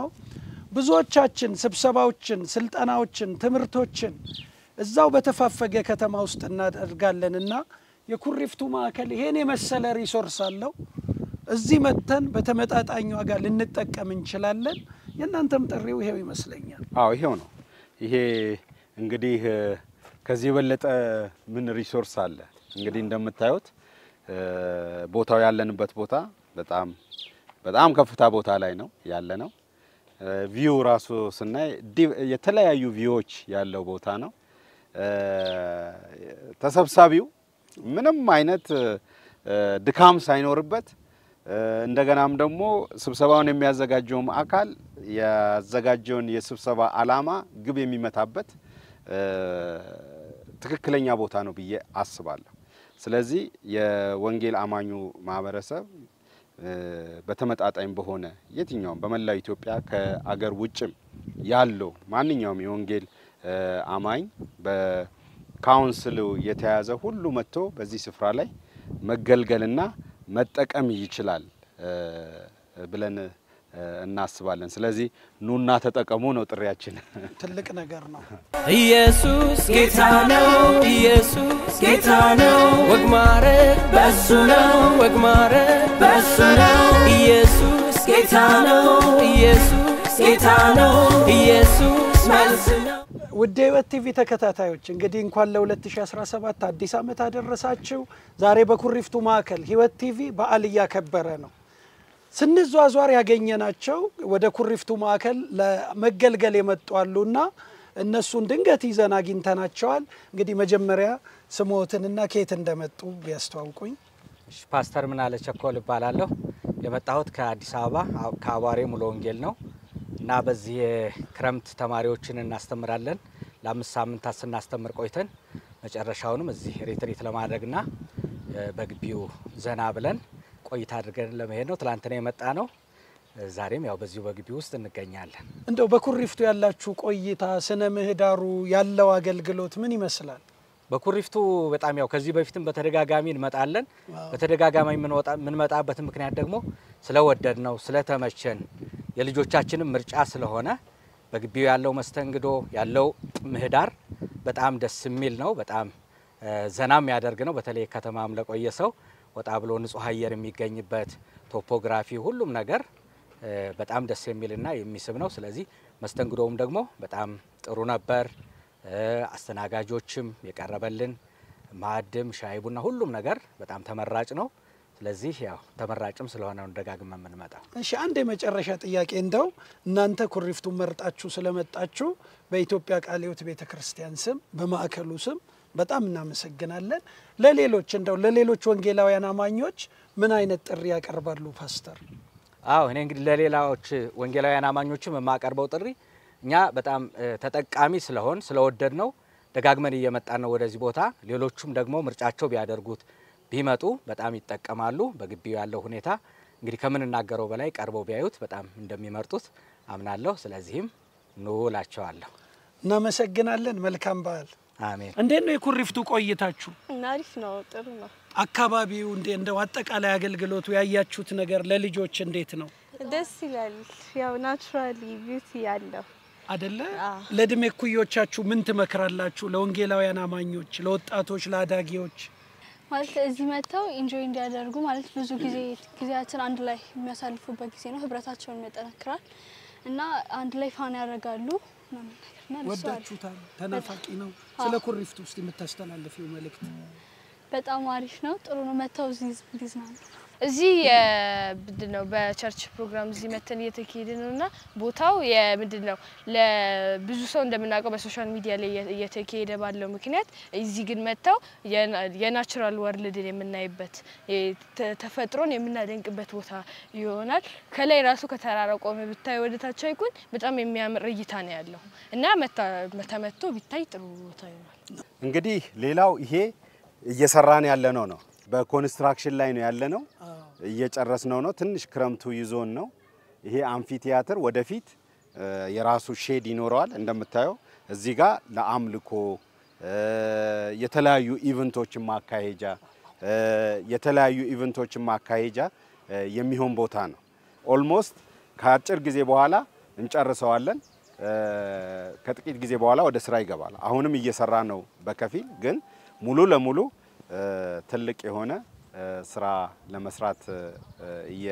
ብዙዎቻችን ስብሰባዎችን፣ ስልጠናዎችን፣ ትምህርቶችን እዛው በተፋፈገ ከተማ ውስጥ እናደርጋለን እና የኩሪፍቱ ማዕከል ይሄን የመሰለ ሪሶርስ አለው። እዚህ መጥተን በተመጣጣኝ ዋጋ ልንጠቀም እንችላለን። የእናንተም ጥሪው ይሄው ይመስለኛል። አዎ ይሄው ነው። ይሄ እንግዲህ እ፣ ከዚህ የበለጠ ምን ሪሶርስ አለ? እንግዲህ እንደምታዩት እ፣ ቦታው ያለንበት ቦታ በጣም በጣም ከፍታ ቦታ ላይ ነው ያለ ነው። ቪው ራሱ ስናይ ዲ- የተለያዩ ቪዎች ያለው ቦታ ነው። እ፣ ተሰብሳቢው ምንም አይነት እ፣ ድካም ሳይኖርበት እ፣ እንደገናም ደግሞ ስብሰባውን የሚያዘጋጀውም አካል ያዘጋጀውን የስብሰባ ዓላማ ግብ የሚመታበት እ፣ ትክክለኛ ቦታ ነው ብዬ አስባለሁ። ስለዚህ የወንጌል አማኙ ማህበረሰብ እ፣ በተመጣጣኝ በሆነ የትኛውም በመላው ኢትዮጵያ ከአገር ውጭም ያለው ማንኛውም የወንጌል እ፣ አማኝ በካውንስሉ የተያዘ ሁሉ መጥቶ በዚህ ስፍራ ላይ መገልገልና መጠቀም ይችላል እ፣ ብለን እ፣ እናስባለን። ስለዚህ ኑና ተጠቀሙ ነው ጥሪያችን። ትልቅ ነገር ነው። ኢየሱስ ጌታ ነው። ኢየሱስ ጌታ ነው። ወግ ማረግ በሱ ነው። ወግ ማረግ በሱ ነው። ኢየሱስ ጌታ ነው። ኢየሱስ ጌታ ነው። ኢየሱስ መልስ ነው። ውድ የህይወት ቲቪ ተከታታዮች እንግዲህ እንኳን ለ2017 አዲስ ዓመት አደረሳችሁ። ዛሬ በኩሪፍቱ ማዕከል ህይወት ቲቪ በዓል እያከበረ ነው። ስንዟዟር ያገኘናቸው ወደ ኩሪፍቱ ማዕከል ለመገልገል የመጡ አሉና እነሱን ድንገት ይዘን አግኝተናቸዋል። እንግዲህ መጀመሪያ ስሞትንና ከየት እንደመጡ ቢያስተዋውቁኝ። እሺ፣ ፓስተር ምናለ ቸኮል እባላለሁ። የመጣሁት ከአዲስ አበባ አው- ከአቧሬ ሙሉ ወንጌል ነው እና በዚህ የክረምት ተማሪዎችን እናስተምራለን። ለአምስት ሳምንታት ስናስተምር ቆይተን መጨረሻውንም እዚህ ሬትሪት ለማድረግና እ፣ በግቢው ዘና ብለን ቆይታ አድርገን ለመሄድ ነው። ትላንትና የመጣ ነው። እ፣ ዛሬም ያው በዚሁ በግቢ ውስጥ እንገኛለን። እንደው በኩሪፍቱ ያላችሁ ቆይታ ስነ ምህዳሩ ያለው አገልግሎት ምን ይመስላል? በኩሪፍቱ በጣም ያው ከዚህ በፊትም በተደጋጋሚ እንመጣለን። በተደጋጋሚ የምንወጣ- የምንመጣበት ምክንያት ደግሞ ስለወደድ ነው ስለተመቸን የልጆቻችንም ምርጫ ስለሆነ በግቢው ያለው መስተንግዶ ያለው ምህዳር በጣም ደስ የሚል ነው። በጣም እ፣ ዘና የሚያደርግ ነው። በተለይ ከተማም ለቆየ ሰው ወጣ ብሎ ንጹህ አየር የሚገኝበት ቶፖግራፊ፣ ሁሉም ነገር እ፣ በጣም ደስ የሚልና የሚስብ ነው። ስለዚህ መስተንግዶውም ደግሞ በጣም ጥሩ ነበር። እ፣ አስተናጋጆችም የቀረበልን ማዕድም ሻይ ቡና ሁሉም ነገር በጣም ተመራጭ ነው። ስለዚህ ያው ተመራጭም ስለሆነ ነው ደጋግመን የምንመጣው። እሺ አንድ የመጨረሻ ጥያቄ እንደው እናንተ ኩሪፍቱን መርጣችሁ ስለመጣችሁ በኢትዮጵያ ቃለ ሕይወት ቤተ ክርስቲያን ስም በማዕከሉ ስም በጣም እናመሰግናለን። ለሌሎች እንደው ለሌሎች ወንጌላውያን አማኞች ምን አይነት ጥሪ ያቀርባሉ ፓስተር? አዎ እኔ እንግዲህ ለሌላዎች ወንጌላውያን አማኞችም የማቀርበው ጥሪ እኛ በጣም እ፣ ተጠቃሚ ስለሆን ስለወደድ ነው ደጋግመን እየመጣን ነው ወደዚህ ቦታ። ሌሎቹም ደግሞ ምርጫቸው ቢያደርጉት ቢመጡ በጣም ይጠቀማሉ። በግቢው ያለው ሁኔታ እንግዲህ ከምንናገረው በላይ ቀርበው ቢያዩት በጣም እንደሚመርጡት አምናለሁ። ስለዚህም ኑ እላቸዋለሁ። እናመሰግናለን። መልካም በዓል። አሜን። እንዴት ነው የኩሪፍቱ ቆይታችሁ? እና አሪፍ ነው፣ ጥሩ ነው፣ አካባቢው እንዴ እንደው አጠቃላይ አገልግሎቱ ያያችሁት ነገር ለልጆች እንዴት ነው ደስ ይላል። ያው ናቹራሊ ቢዩቲ ያለው አደለ? አዎ። ለእድሜ እኩዮቻችሁ ምን ትመክራላችሁ? ለወንጌላውያን አማኞች፣ ለወጣቶች፣ ለአዳጊዎች ማለት እዚህ መጥተው ኢንጆይ እንዲያደርጉ ማለት ብዙ ጊዜ ጊዜያትን አንድ ላይ የሚያሳልፉበት ጊዜ ነው። ህብረታቸውን ያጠናክራል እና አንድ ላይ ፋን ያደርጋሉ ምናምን ነገር እና ደስ ይላል። ወዳችሁታል? ተናፋቂ ነው። ስለ ኩሪፍቱ ውስጥ የምታስተላልፊው መልእክት በጣም አሪፍ ነው። ጥሩ ነው። መጥተው እዚህ እንዲዝናኑ እዚህ ምንድን ነው በቸርች ፕሮግራም እዚህ መተን እየተካሄደ ነው እና ቦታው የምንድን ነው ለብዙ ሰው እንደምናውቀው በሶሻል ሚዲያ ላይ እየ- እየተካሄደ ባለው ምክንያት እዚህ ግን መጥተው የና- የናቹራል ወርልድን የምናይበት የ- ተ- ተፈጥሮን የምናደንቅበት ቦታ ይሆናል። ከላይ ራሱ ከተራራ ቆመ ብታይ ወደታች አይኩን በጣም የሚያምር እይታ ነው ያለው እና መታ- ተመቶ ቢታይ ጥሩ ቦታ ይሆናል። እንግዲህ ሌላው ይሄ እየሰራን ያለነው ነው። በኮንስትራክሽን ላይ ነው ያለነው። እየጨረስነው ነው። ትንሽ ክረምቱ ይዞን ነው። ይሄ አምፊ ቲያትር ወደፊት እ፣ የራሱ ሼድ ይኖረዋል። እንደምታየው እዚህ ጋር ለአምልኮ እ፣ የተለያዩ ኢቨንቶችን ማካሄጃ እ፣ የተለያዩ ኢቨንቶችን ማካሄጃ እ፣ የሚሆን ቦታ ነው። ኦልሞስት ከአጭር ጊዜ በኋላ እንጨርሰዋለን። እ፣ ከጥቂት ጊዜ በኋላ ወደ ስራ ይገባል። አሁንም እየሰራ ነው በከፊል ግን ሙሉ ለሙሉ እ፣ ትልቅ የሆነ እ፣ ስራ ለመስራት እ፣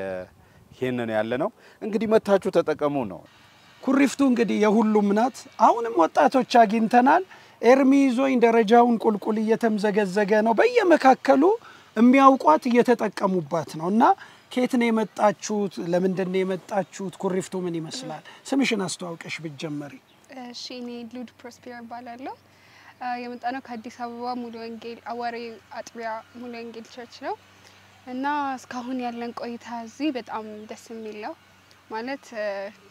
እየሄንን ያለ ነው። እንግዲህ መታችሁ ተጠቀሙ ነው። ኩሪፍቱ እንግዲህ የሁሉም ናት። አሁንም ወጣቶች አግኝተናል። ኤርሚ ይዞኝ ደረጃውን ቁልቁል እየተምዘገዘገ ነው። በየመካከሉ የሚያውቋት እየተጠቀሙባት ነው እና ከየት ነው የመጣችሁት? ለምንድን ነው የመጣችሁት? ኩሪፍቱ ምን ይመስላል? ስምሽን አስተዋውቀሽ ብትጀመሪ። እሺ እኔ ሉድ ፕሮስፔር እባላለሁ። የመጣ ነው ከአዲስ አበባ ሙሉ ወንጌል አዋሬ አጥቢያ ሙሉ ወንጌል ቸርች ነው እና እስካሁን ያለን ቆይታ እዚህ በጣም ደስ የሚል ነው። ማለት እ፣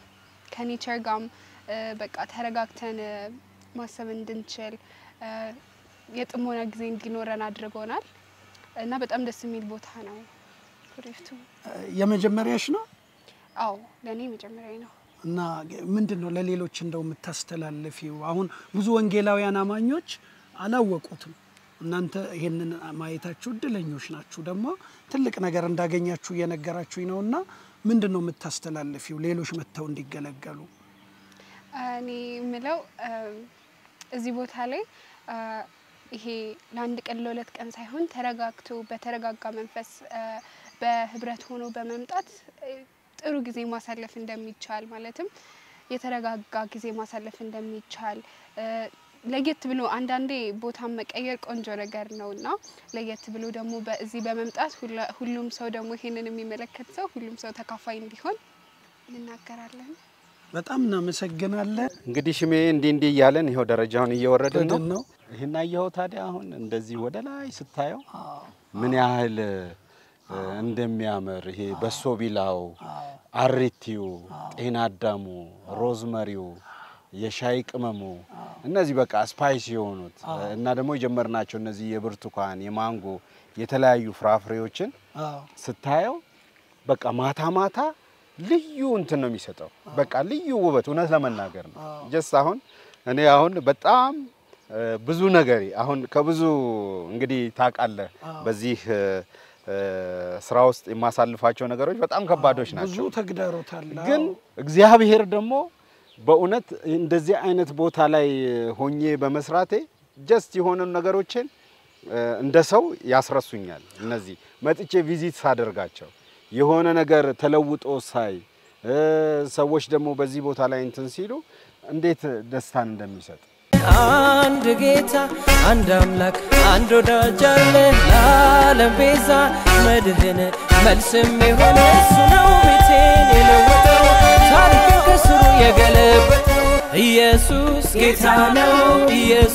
ከኔቸር ጋም እ፣ በቃ ተረጋግተን እ፣ ማሰብ እንድንችል እ፣ የጥሞና ጊዜ እንዲኖረን አድርጎናል እና በጣም ደስ የሚል ቦታ ነው ኩሪፍቱ። የመጀመሪያሽ ነው አዎ ለእኔ መጀመሪያ ነው። እና ምንድን ነው ለሌሎች እንደው የምታስተላልፊው? አሁን ብዙ ወንጌላውያን አማኞች አላወቁትም። እናንተ ይሄንን ማየታችሁ እድለኞች ናችሁ። ደግሞ ትልቅ ነገር እንዳገኛችሁ እየነገራችሁኝ ነው። እና ምንድን ነው የምታስተላልፊው ሌሎች መጥተው እንዲገለገሉ? እኔ የምለው እም፣ እዚህ ቦታ ላይ አ፣ ይሄ ለአንድ ቀን ለሁለት ቀን ሳይሆን ተረጋግቶ በተረጋጋ መንፈስ አ፣ በህብረት ሆኖ በመምጣት እ፣ ጥሩ ጊዜ ማሳለፍ እንደሚቻል ማለትም የተረጋጋ ጊዜ ማሳለፍ እንደሚቻል እ፣ ለየት ብሎ አንዳንዴ ቦታን መቀየር ቆንጆ ነገር ነው እና ለየት ብሎ ደግሞ በዚህ በመምጣት ሁላ- ሁሉም ሰው ደግሞ ይሄንን የሚመለከት ሰው ሁሉም ሰው ተካፋይ እንዲሆን እንናገራለን። በጣም እናመሰግናለን። እንግዲህ ሽሜ እንዲህ እንዲህ እያለን ይኸው ደረጃውን እየወረድን ነው። ወደን ነው ይህን አየኸው ታዲያ አሁን እንደዚህ ወደ ላይ ስታየው ምን ያህል እ፣ እንደሚያምር ይሄ በሶ ቢላው፣ አሪቲው፣ ጤና አዳሙ፣ ሮዝመሪው፣ የሻይ ቅመሙ እነዚህ በቃ ስፓይስ የሆኑት እና ደግሞ የጀመርናቸው እነዚህ የብርቱካን፣ የማንጎ የተለያዩ ፍራፍሬዎችን አዎ። ስታየው በቃ ማታ ማታ ልዩ እንትን ነው የሚሰጠው። በቃ ልዩ ውበት እውነት ለመናገር ነው። ጀስት አሁን እኔ አሁን በጣም እ፣ ብዙ ነገር አሁን ከብዙ እንግዲህ ታውቃለህ፣ በዚህ እ፣ እ፣ ስራ ውስጥ የማሳልፋቸው ነገሮች በጣም ከባዶች ብዙ ናቸው። ተግዳሮት አለ። ግን አዎ። እግዚአብሔር ደግሞ በእውነት እንደዚህ አይነት ቦታ ላይ ሆኜ በመስራቴ ጀስት የሆኑ ነገሮችን እ፣ እንደ ሰው ያስረሱኛል። እነዚህ መጥቼ ቪዚት ሳደርጋቸው የሆነ ነገር ተለውጦ ሳይ እ፣ ሰዎች ደግሞ በዚህ ቦታ ላይ እንትን ሲሉ እንዴት ደስታን እንደሚሰጥ አንድ ጌታ አንድ አምላክ አንድ ወዳጅ አለ ለዓለም ቤዛ መድህን መልስም የሆነ እሱ ነው ቤቴን የለወጠው ታሪክን ከስሩ የገለበጠው ኢየሱስ ጌታ ነው ኢየሱስ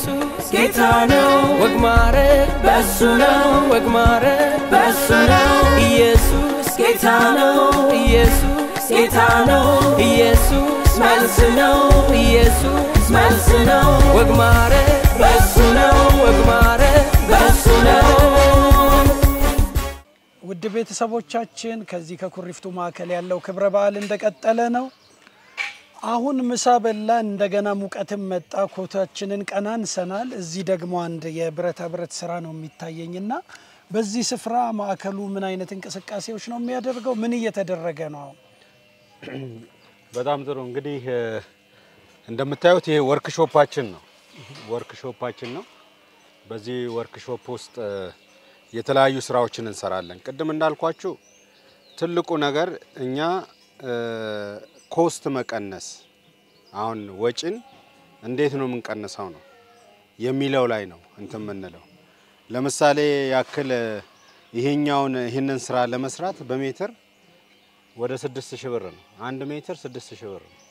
ጌታ ነው ወግ ማረግ በሱ ነው ወግ ማረግ በሱ ነው ኢየሱስ ጌታ ነው ኢየሱስ ጌታ ነው ኢየሱስ መልስ ነው ኢየሱስ መልስ ነው ወግ ማረግ በሱ ነው ወግ ማረግ በሱ ነው ውድ ቤተሰቦቻችን ከዚህ ከኩሪፍቱ ማዕከል ያለው ክብረ በዓል እንደቀጠለ ነው። አሁን ምሳ በላን፣ እንደገና ሙቀትም መጣ። ኮታችንን ቀና አንሰናል። እዚህ ደግሞ አንድ የብረታ ብረት ስራ ነው የሚታየኝና በዚህ ስፍራ ማዕከሉ ምን አይነት እንቅስቃሴዎች ነው የሚያደርገው? ምን እየተደረገ ነው? አሁን በጣም ጥሩ እንግዲህ እ፣ እንደምታዩት ይሄ ወርክሾፓችን ነው። ወርክሾፓችን ነው። በዚህ ወርክሾፕ ውስጥ እ፣ የተለያዩ ስራዎችን እንሰራለን። ቅድም እንዳልኳችሁ ትልቁ ነገር እኛ እ፣ ኮስት መቀነስ አሁን ወጪን እንዴት ነው የምንቀንሰው ነው የሚለው ላይ ነው እንትን የምንለው። ለምሳሌ ያክል እ፣ ይሄኛውን ይህንን ስራ ለመስራት በሜትር ወደ ስድስት ሺህ ብር ነው። አንድ ሜትር ስድስት ሺህ ብር ነው።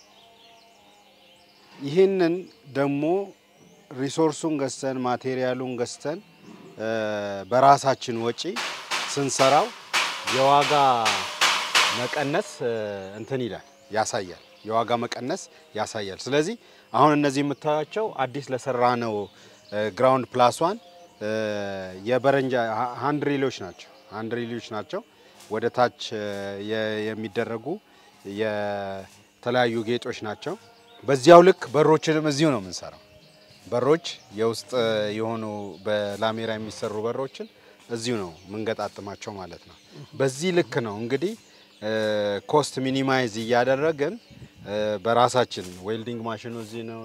ይህንን ደግሞ ሪሶርሱን ገዝተን ማቴሪያሉን ገዝተን እ፣ በራሳችን ወጪ ስንሰራው የዋጋ መቀነስ እ፣ እንትን ይላል ያሳያል። የዋጋ መቀነስ ያሳያል። ስለዚህ አሁን እነዚህ የምታዩቸው አዲስ ለሰራ ነው ግራውንድ ፕላስ ዋን የበረንጃ ሃንድሪሎች ናቸው። ሃንድሪሎች ናቸው ወደ ታች እ፣ የ- የሚደረጉ የተለያዩ ጌጦች ናቸው። በዚያው ልክ በሮችንም እዚሁ ነው የምንሰራው። በሮች የውስጥ እ፣ የሆኑ በላሜራ የሚሰሩ በሮችን እዚሁ ነው የምንገጣጥማቸው ማለት ነው። በዚህ ልክ ነው እንግዲህ ኮስት ሚኒማይዝ እያደረግን እ፣ በራሳችን ዌልዲንግ ማሽኑ እዚህ ነው።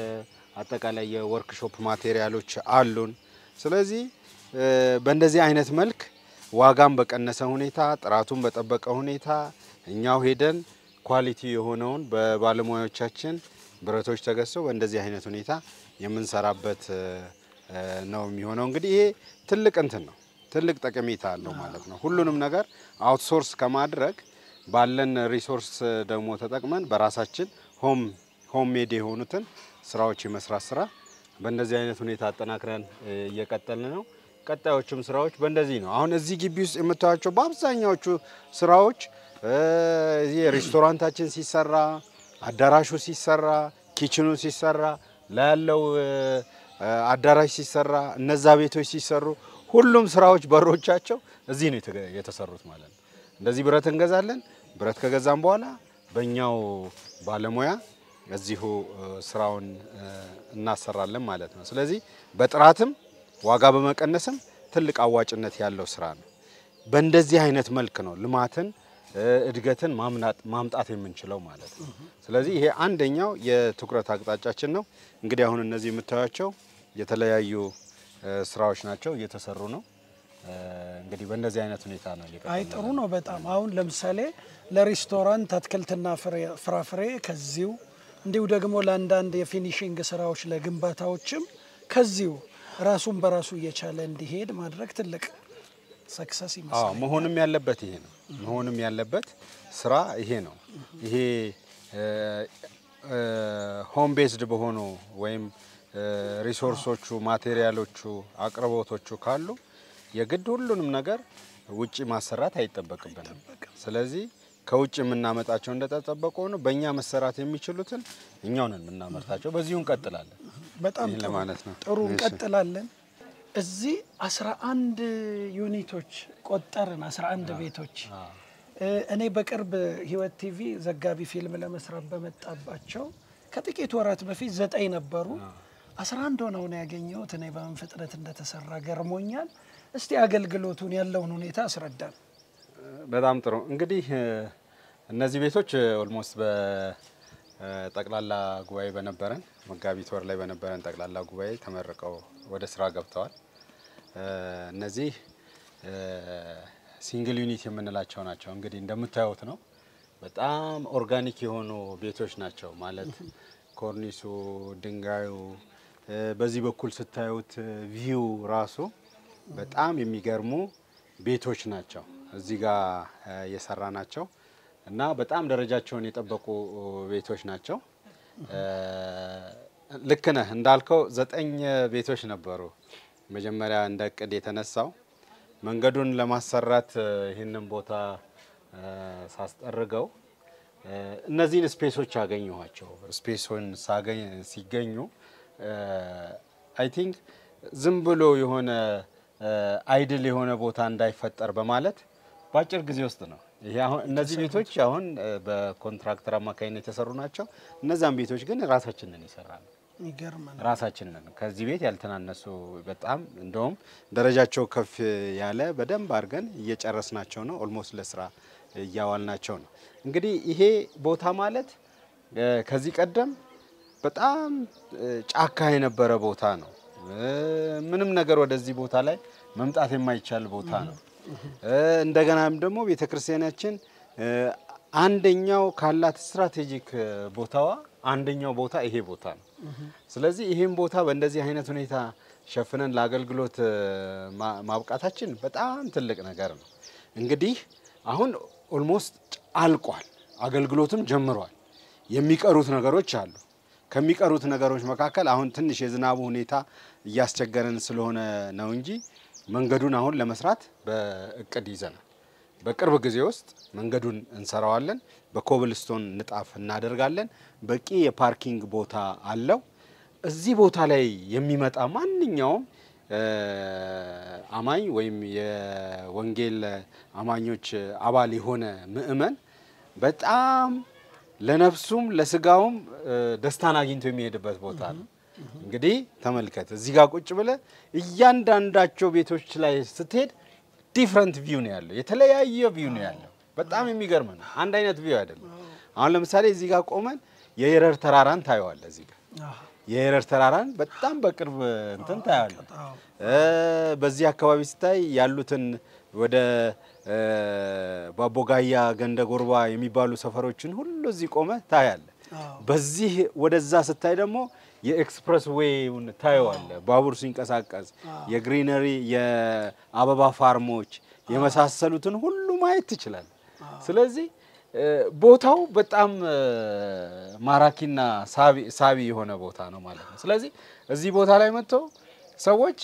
የአጠቃላይ የወርክሾፕ ማቴሪያሎች አሉን። ስለዚህ እ፣ በእንደዚህ አይነት መልክ ዋጋን በቀነሰ ሁኔታ ጥራቱን በጠበቀ ሁኔታ እኛው ሄደን ኳሊቲ የሆነውን በባለሙያዎቻችን ብረቶች ተገዝተው በእንደዚህ አይነት ሁኔታ የምንሰራበት እ፣ እ፣ ነው የሚሆነው። እንግዲህ ይሄ ትልቅ እንትን ነው፣ ትልቅ ጠቀሜታ አለው ማለት ነው። ሁሉንም ነገር አውትሶርስ ከማድረግ ባለን ሪሶርስ ደግሞ ተጠቅመን በራሳችን ሆም ሆም ሜድ የሆኑትን ስራዎች የመስራት ስራ በእንደዚህ አይነት ሁኔታ አጠናክረን እ፣ እየቀጠልን ነው። ቀጣዮቹም ስራዎች በእንደዚህ ነው። አሁን እዚህ ግቢ ውስጥ የምታዩቸው በአብዛኛዎቹ ስራዎች እ፣ እዚህ ሬስቶራንታችን ሲሰራ፣ አዳራሹ ሲሰራ፣ ኪችኑ ሲሰራ፣ ላይ ያለው እ፣ እ፣ አዳራሽ ሲሰራ፣ እነዛ ቤቶች ሲሰሩ ሁሉም ስራዎች በሮቻቸው እዚህ ነው የተገ- የተሰሩት ማለት ነው። እንደዚህ ብረት እንገዛለን። ብረት ከገዛም በኋላ በእኛው ባለሙያ እዚሁ እ፣ ስራውን እ፣ እናሰራለን ማለት ነው። ስለዚህ በጥራትም ዋጋ በመቀነስም ትልቅ አዋጭነት ያለው ስራ ነው። በእንደዚህ አይነት መልክ ነው ልማትን እ፣ እድገትን ማምናት ማምጣት የምንችለው ማለት ነው። ስለዚህ ይሄ አንደኛው የትኩረት አቅጣጫችን ነው። እንግዲህ አሁን እነዚህ የምታዩቸው የተለያዩ እ፣ ስራዎች ናቸው፣ እየተሰሩ ነው። እ፣ እንግዲህ በእንደዚህ አይነት ሁኔታ ነው አይ እየቀጠልን ጥሩ ነው በጣም አሁን ለምሳሌ ለሬስቶራንት አትክልትና ፍሬ- ፍራፍሬ ከዚሁ እንዲሁ ደግሞ ለአንዳንድ የፊኒሽንግ ስራዎች ለግንባታዎችም ከዚሁ ራሱን በራሱ እየቻለ እንዲሄድ ማድረግ ትልቅ ሰክሰስ አዎ ይመስላል። መሆንም ያለበት ይሄ ነው። መሆንም ያለበት ስራ ይሄ ነው። ይሄ ሆም ቤዝድ በሆኑ ወይም እ፣ ሪሶርሶቹ፣ ማቴሪያሎቹ፣ አቅርቦቶቹ ካሉ የግድ ሁሉንም ነገር ውጪ ማሰራት አይጠበቅብንም። ስለዚህ ከውጭ የምናመጣቸው እንደተጠበቁ ሆኖ በእኛ መሰራት የሚችሉትን እኛው ነን የምናመርታቸው። በዚሁ እንቀጥላለን። በጣም ይህን ጥሩ ለማለት ነው። ጥሩ እሺ። እንቀጥላለን። እዚህ 11 ዩኒቶች ቆጠርን፣ 11 ቤቶች እ፣ እኔ በቅርብ ህይወት ቲቪ ዘጋቢ ፊልም ለመስራት በመጣባቸው ከጥቂት ወራት በፊት ዘጠኝ ነበሩ። 11 ሆነው ነው ያገኘሁት። እኔ በምን ፍጥነት እንደተሰራ ገርሞኛል። እስቲ አገልግሎቱን ያለውን ሁኔታ አስረዳን። በጣም ጥሩ እንግዲህ እ፣ እነዚህ ቤቶች ኦልሞስት በጠቅላላ ጉባኤ በነበረን መጋቢት ወር ላይ በነበረን ጠቅላላ ጉባኤ ተመርቀው ወደ ስራ ገብተዋል። እ፣ እነዚህ ሲንግል ዩኒት የምንላቸው ናቸው። እንግዲህ እንደምታዩት ነው። በጣም ኦርጋኒክ የሆኑ ቤቶች ናቸው ማለት ኮርኒሱ፣ ድንጋዩ እ፣ በዚህ በኩል ስታዩት ቪው ራሱ በጣም የሚገርሙ ቤቶች ናቸው። እዚህ ጋር እ፣ የሰራ ናቸው እና በጣም ደረጃቸውን የጠበቁ ቤቶች ናቸው። እ፣ ልክ ነህ እንዳልከው ዘጠኝ ቤቶች ነበሩ መጀመሪያ እንደ እቅድ የተነሳው። መንገዱን ለማሰራት እ፣ ይህንን ቦታ እ፣ ሳስጠርገው እ፣ እነዚህን ስፔሶች አገኘኋቸው። ስፔሱን ሳገኝ ሲገኙ አይ ቲንክ ዝም ብሎ የሆነ አይድል የሆነ ቦታ እንዳይፈጠር በማለት በአጭር ጊዜ ውስጥ ነው ይሄ አሁን እነዚህ ቤቶች አሁን እ፣ በኮንትራክተር አማካኝነት የተሰሩ ናቸው። እነዛን ቤቶች ግን ራሳችንን ይሰራ ነው የሚገርም ነው። ራሳችንን ከዚህ ቤት ያልተናነሱ በጣም እንደውም ደረጃቸው ከፍ ያለ በደንብ አድርገን እየጨረስናቸው ነው። ኦልሞስት ለስራ እያዋልናቸው ነው። እንግዲህ ይሄ ቦታ ማለት እ፣ ከዚህ ቀደም በጣም እ፣ ጫካ የነበረ ቦታ ነው። እ፣ ምንም ነገር ወደዚህ ቦታ ላይ መምጣት የማይቻል ቦታ ነው። እ፣ እንደገናም ደግሞ ቤተክርስቲያናችን እ፣ አንደኛው ካላት ስትራቴጂክ እ፣ ቦታዋ አንደኛው ቦታ ይሄ ቦታ ነው። ስለዚህ ይህም ቦታ በእንደዚህ አይነት ሁኔታ ሸፍነን ለአገልግሎት እ፣ ማ- ማብቃታችን በጣም ትልቅ ነገር ነው። እንግዲህ አሁን ኦልሞስት አልቋል፣ አገልግሎትም ጀምሯል። የሚቀሩት ነገሮች አሉ። ከሚቀሩት ነገሮች መካከል አሁን ትንሽ የዝናቡ ሁኔታ እያስቸገረን ስለሆነ ነው እንጂ መንገዱን አሁን ለመስራት በእቅድ ይዘናል። በቅርብ ጊዜ ውስጥ መንገዱን እንሰራዋለን። በኮብልስቶን ንጣፍ እናደርጋለን። በቂ የፓርኪንግ ቦታ አለው። እዚህ ቦታ ላይ የሚመጣ ማንኛውም እ፣ አማኝ ወይም የወንጌል አማኞች አባል የሆነ ምእመን በጣም ለነፍሱም ለስጋውም እ፣ ደስታን አግኝቶ የሚሄድበት ቦታ ነው። እንግዲህ ተመልከት፣ እዚህ ጋር ቁጭ ብለ እያንዳንዳቸው ቤቶች ላይ ስትሄድ ዲፍረንት ቪው ነው ያለው፣ የተለያየ ቪው ነው ያለው። በጣም የሚገርም ነው። አንድ አይነት ቪው አይደለም። አሁን ለምሳሌ እዚህ ጋር ቆመን የየረር ተራራን ታየዋለ። እዚህ ጋር የየረር ተራራን በጣም በቅርብ እንትን ታያለ። እ፣ በዚህ አካባቢ ስታይ ያሉትን ወደ እ፣ ባቦጋያ ገንደ ጎርባ የሚባሉ ሰፈሮችን ሁሉ እዚህ ቆመ ታያለ። በዚህ ወደዛ ስታይ ደግሞ የኤክስፕረስ ዌይውን ታየዋለ። ባቡር ሲንቀሳቀስ የግሪነሪ የአበባ ፋርሞች የመሳሰሉትን ሁሉ ማየት ትችላል። ስለዚህ እ፣ ቦታው በጣም እ፣ ማራኪና ሳቢ ሳቢ የሆነ ቦታ ነው ማለት ነው። ስለዚህ እዚህ ቦታ ላይ መጥተው ሰዎች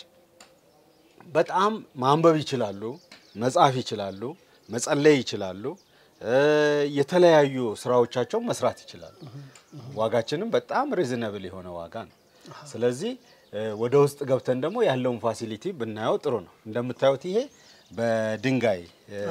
በጣም ማንበብ ይችላሉ፣ መጻፍ ይችላሉ፣ መጸለይ ይችላሉ፣ እ፣ የተለያዩ ስራዎቻቸው መስራት ይችላሉ። ዋጋችንም በጣም ሪዝነብል የሆነ ዋጋ ነው። ስለዚህ እ፣ ወደ ውስጥ ገብተን ደግሞ ያለውን ፋሲሊቲ ብናየው ጥሩ ነው። እንደምታዩት ይሄ በድንጋይ እ፣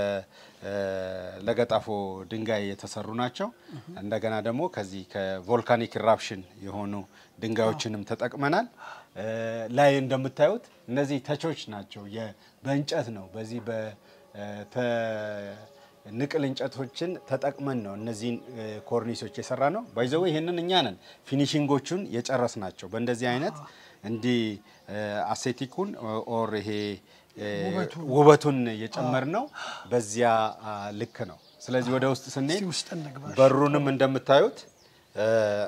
በለገጣፎ ድንጋይ የተሰሩ ናቸው። እንደገና ደግሞ ከዚህ ከቮልካኒክ ኢራፕሽን የሆኑ ድንጋዮችንም ተጠቅመናል። እ፣ ላይ እንደምታዩት እነዚህ ተቾች ናቸው። የ- በእንጨት ነው። በዚህ በተ ንቅል እንጨቶችን ተጠቅመን ነው እነዚህን እ፣ ኮርኒሶች የሰራ ነው። ባይዘው ይህንን እኛ ነን ፊኒሽንጎቹን የጨረስ ናቸው። በእንደዚህ አይነት እንዲህ እ፣ አሴቲኩን ኦር ይሄ እ፣ ውበቱን የጨመር ነው። በዚያ አ፣ ልክ ነው። ስለዚህ ወደ ውስጥ ስንሄድ እስቲ ውስጥ እንግባ። በሩንም እንደምታዩት እ፣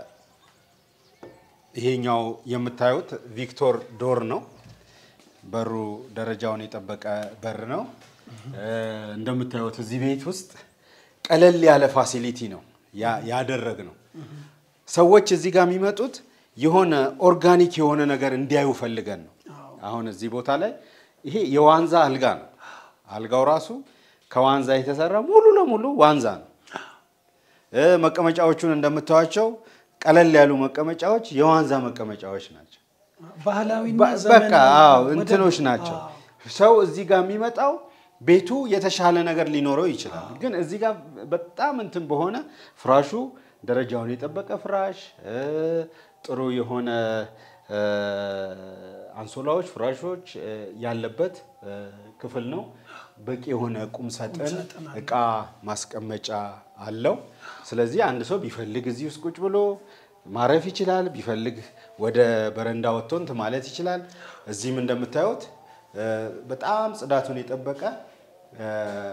ይሄኛው የምታዩት ቪክቶር ዶር ነው። በሩ ደረጃውን የጠበቀ በር ነው። እ፣ እንደምታዩት እዚህ ቤት ውስጥ ቀለል ያለ ፋሲሊቲ ነው ያ- ያደረግ ነው። ሰዎች እዚህ ጋር የሚመጡት የሆነ ኦርጋኒክ የሆነ ነገር እንዲያዩ ፈልገን ነው። አሁን እዚህ ቦታ ላይ ይሄ የዋንዛ አልጋ ነው። አልጋው ራሱ ከዋንዛ የተሰራ ሙሉ ለሙሉ ዋንዛ ነው። እ፣ መቀመጫዎቹን እንደምታዩቸው ቀለል ያሉ መቀመጫዎች የዋንዛ መቀመጫዎች ናቸው። ባህላዊና በ- ዘመናዊ በቃ አዎ ወደ- እንትኖች ናቸው። ሰው እዚህ ጋር የሚመጣው ቤቱ የተሻለ ነገር ሊኖረው ይችላል። ግን እዚህ ጋር በጣም እንትን በሆነ ፍራሹ ደረጃውን የጠበቀ ፍራሽ እ፣ ጥሩ የሆነ እ፣ አንሶላዎች፣ ፍራሾች እ፣ ያለበት እ፣ ክፍል ነው። በቂ የሆነ ቁም ሳጥን እቃ ማስቀመጫ አለው። ስለዚህ አንድ ሰው ቢፈልግ እዚህ ውስጥ ቁጭ ብሎ ማረፍ ይችላል። ቢፈልግ ወደ በረንዳ ወጥቶ እንትን ማለት ይችላል። እዚህም እንደምታዩት እ፣ በጣም ጽዳቱን የጠበቀ እ፣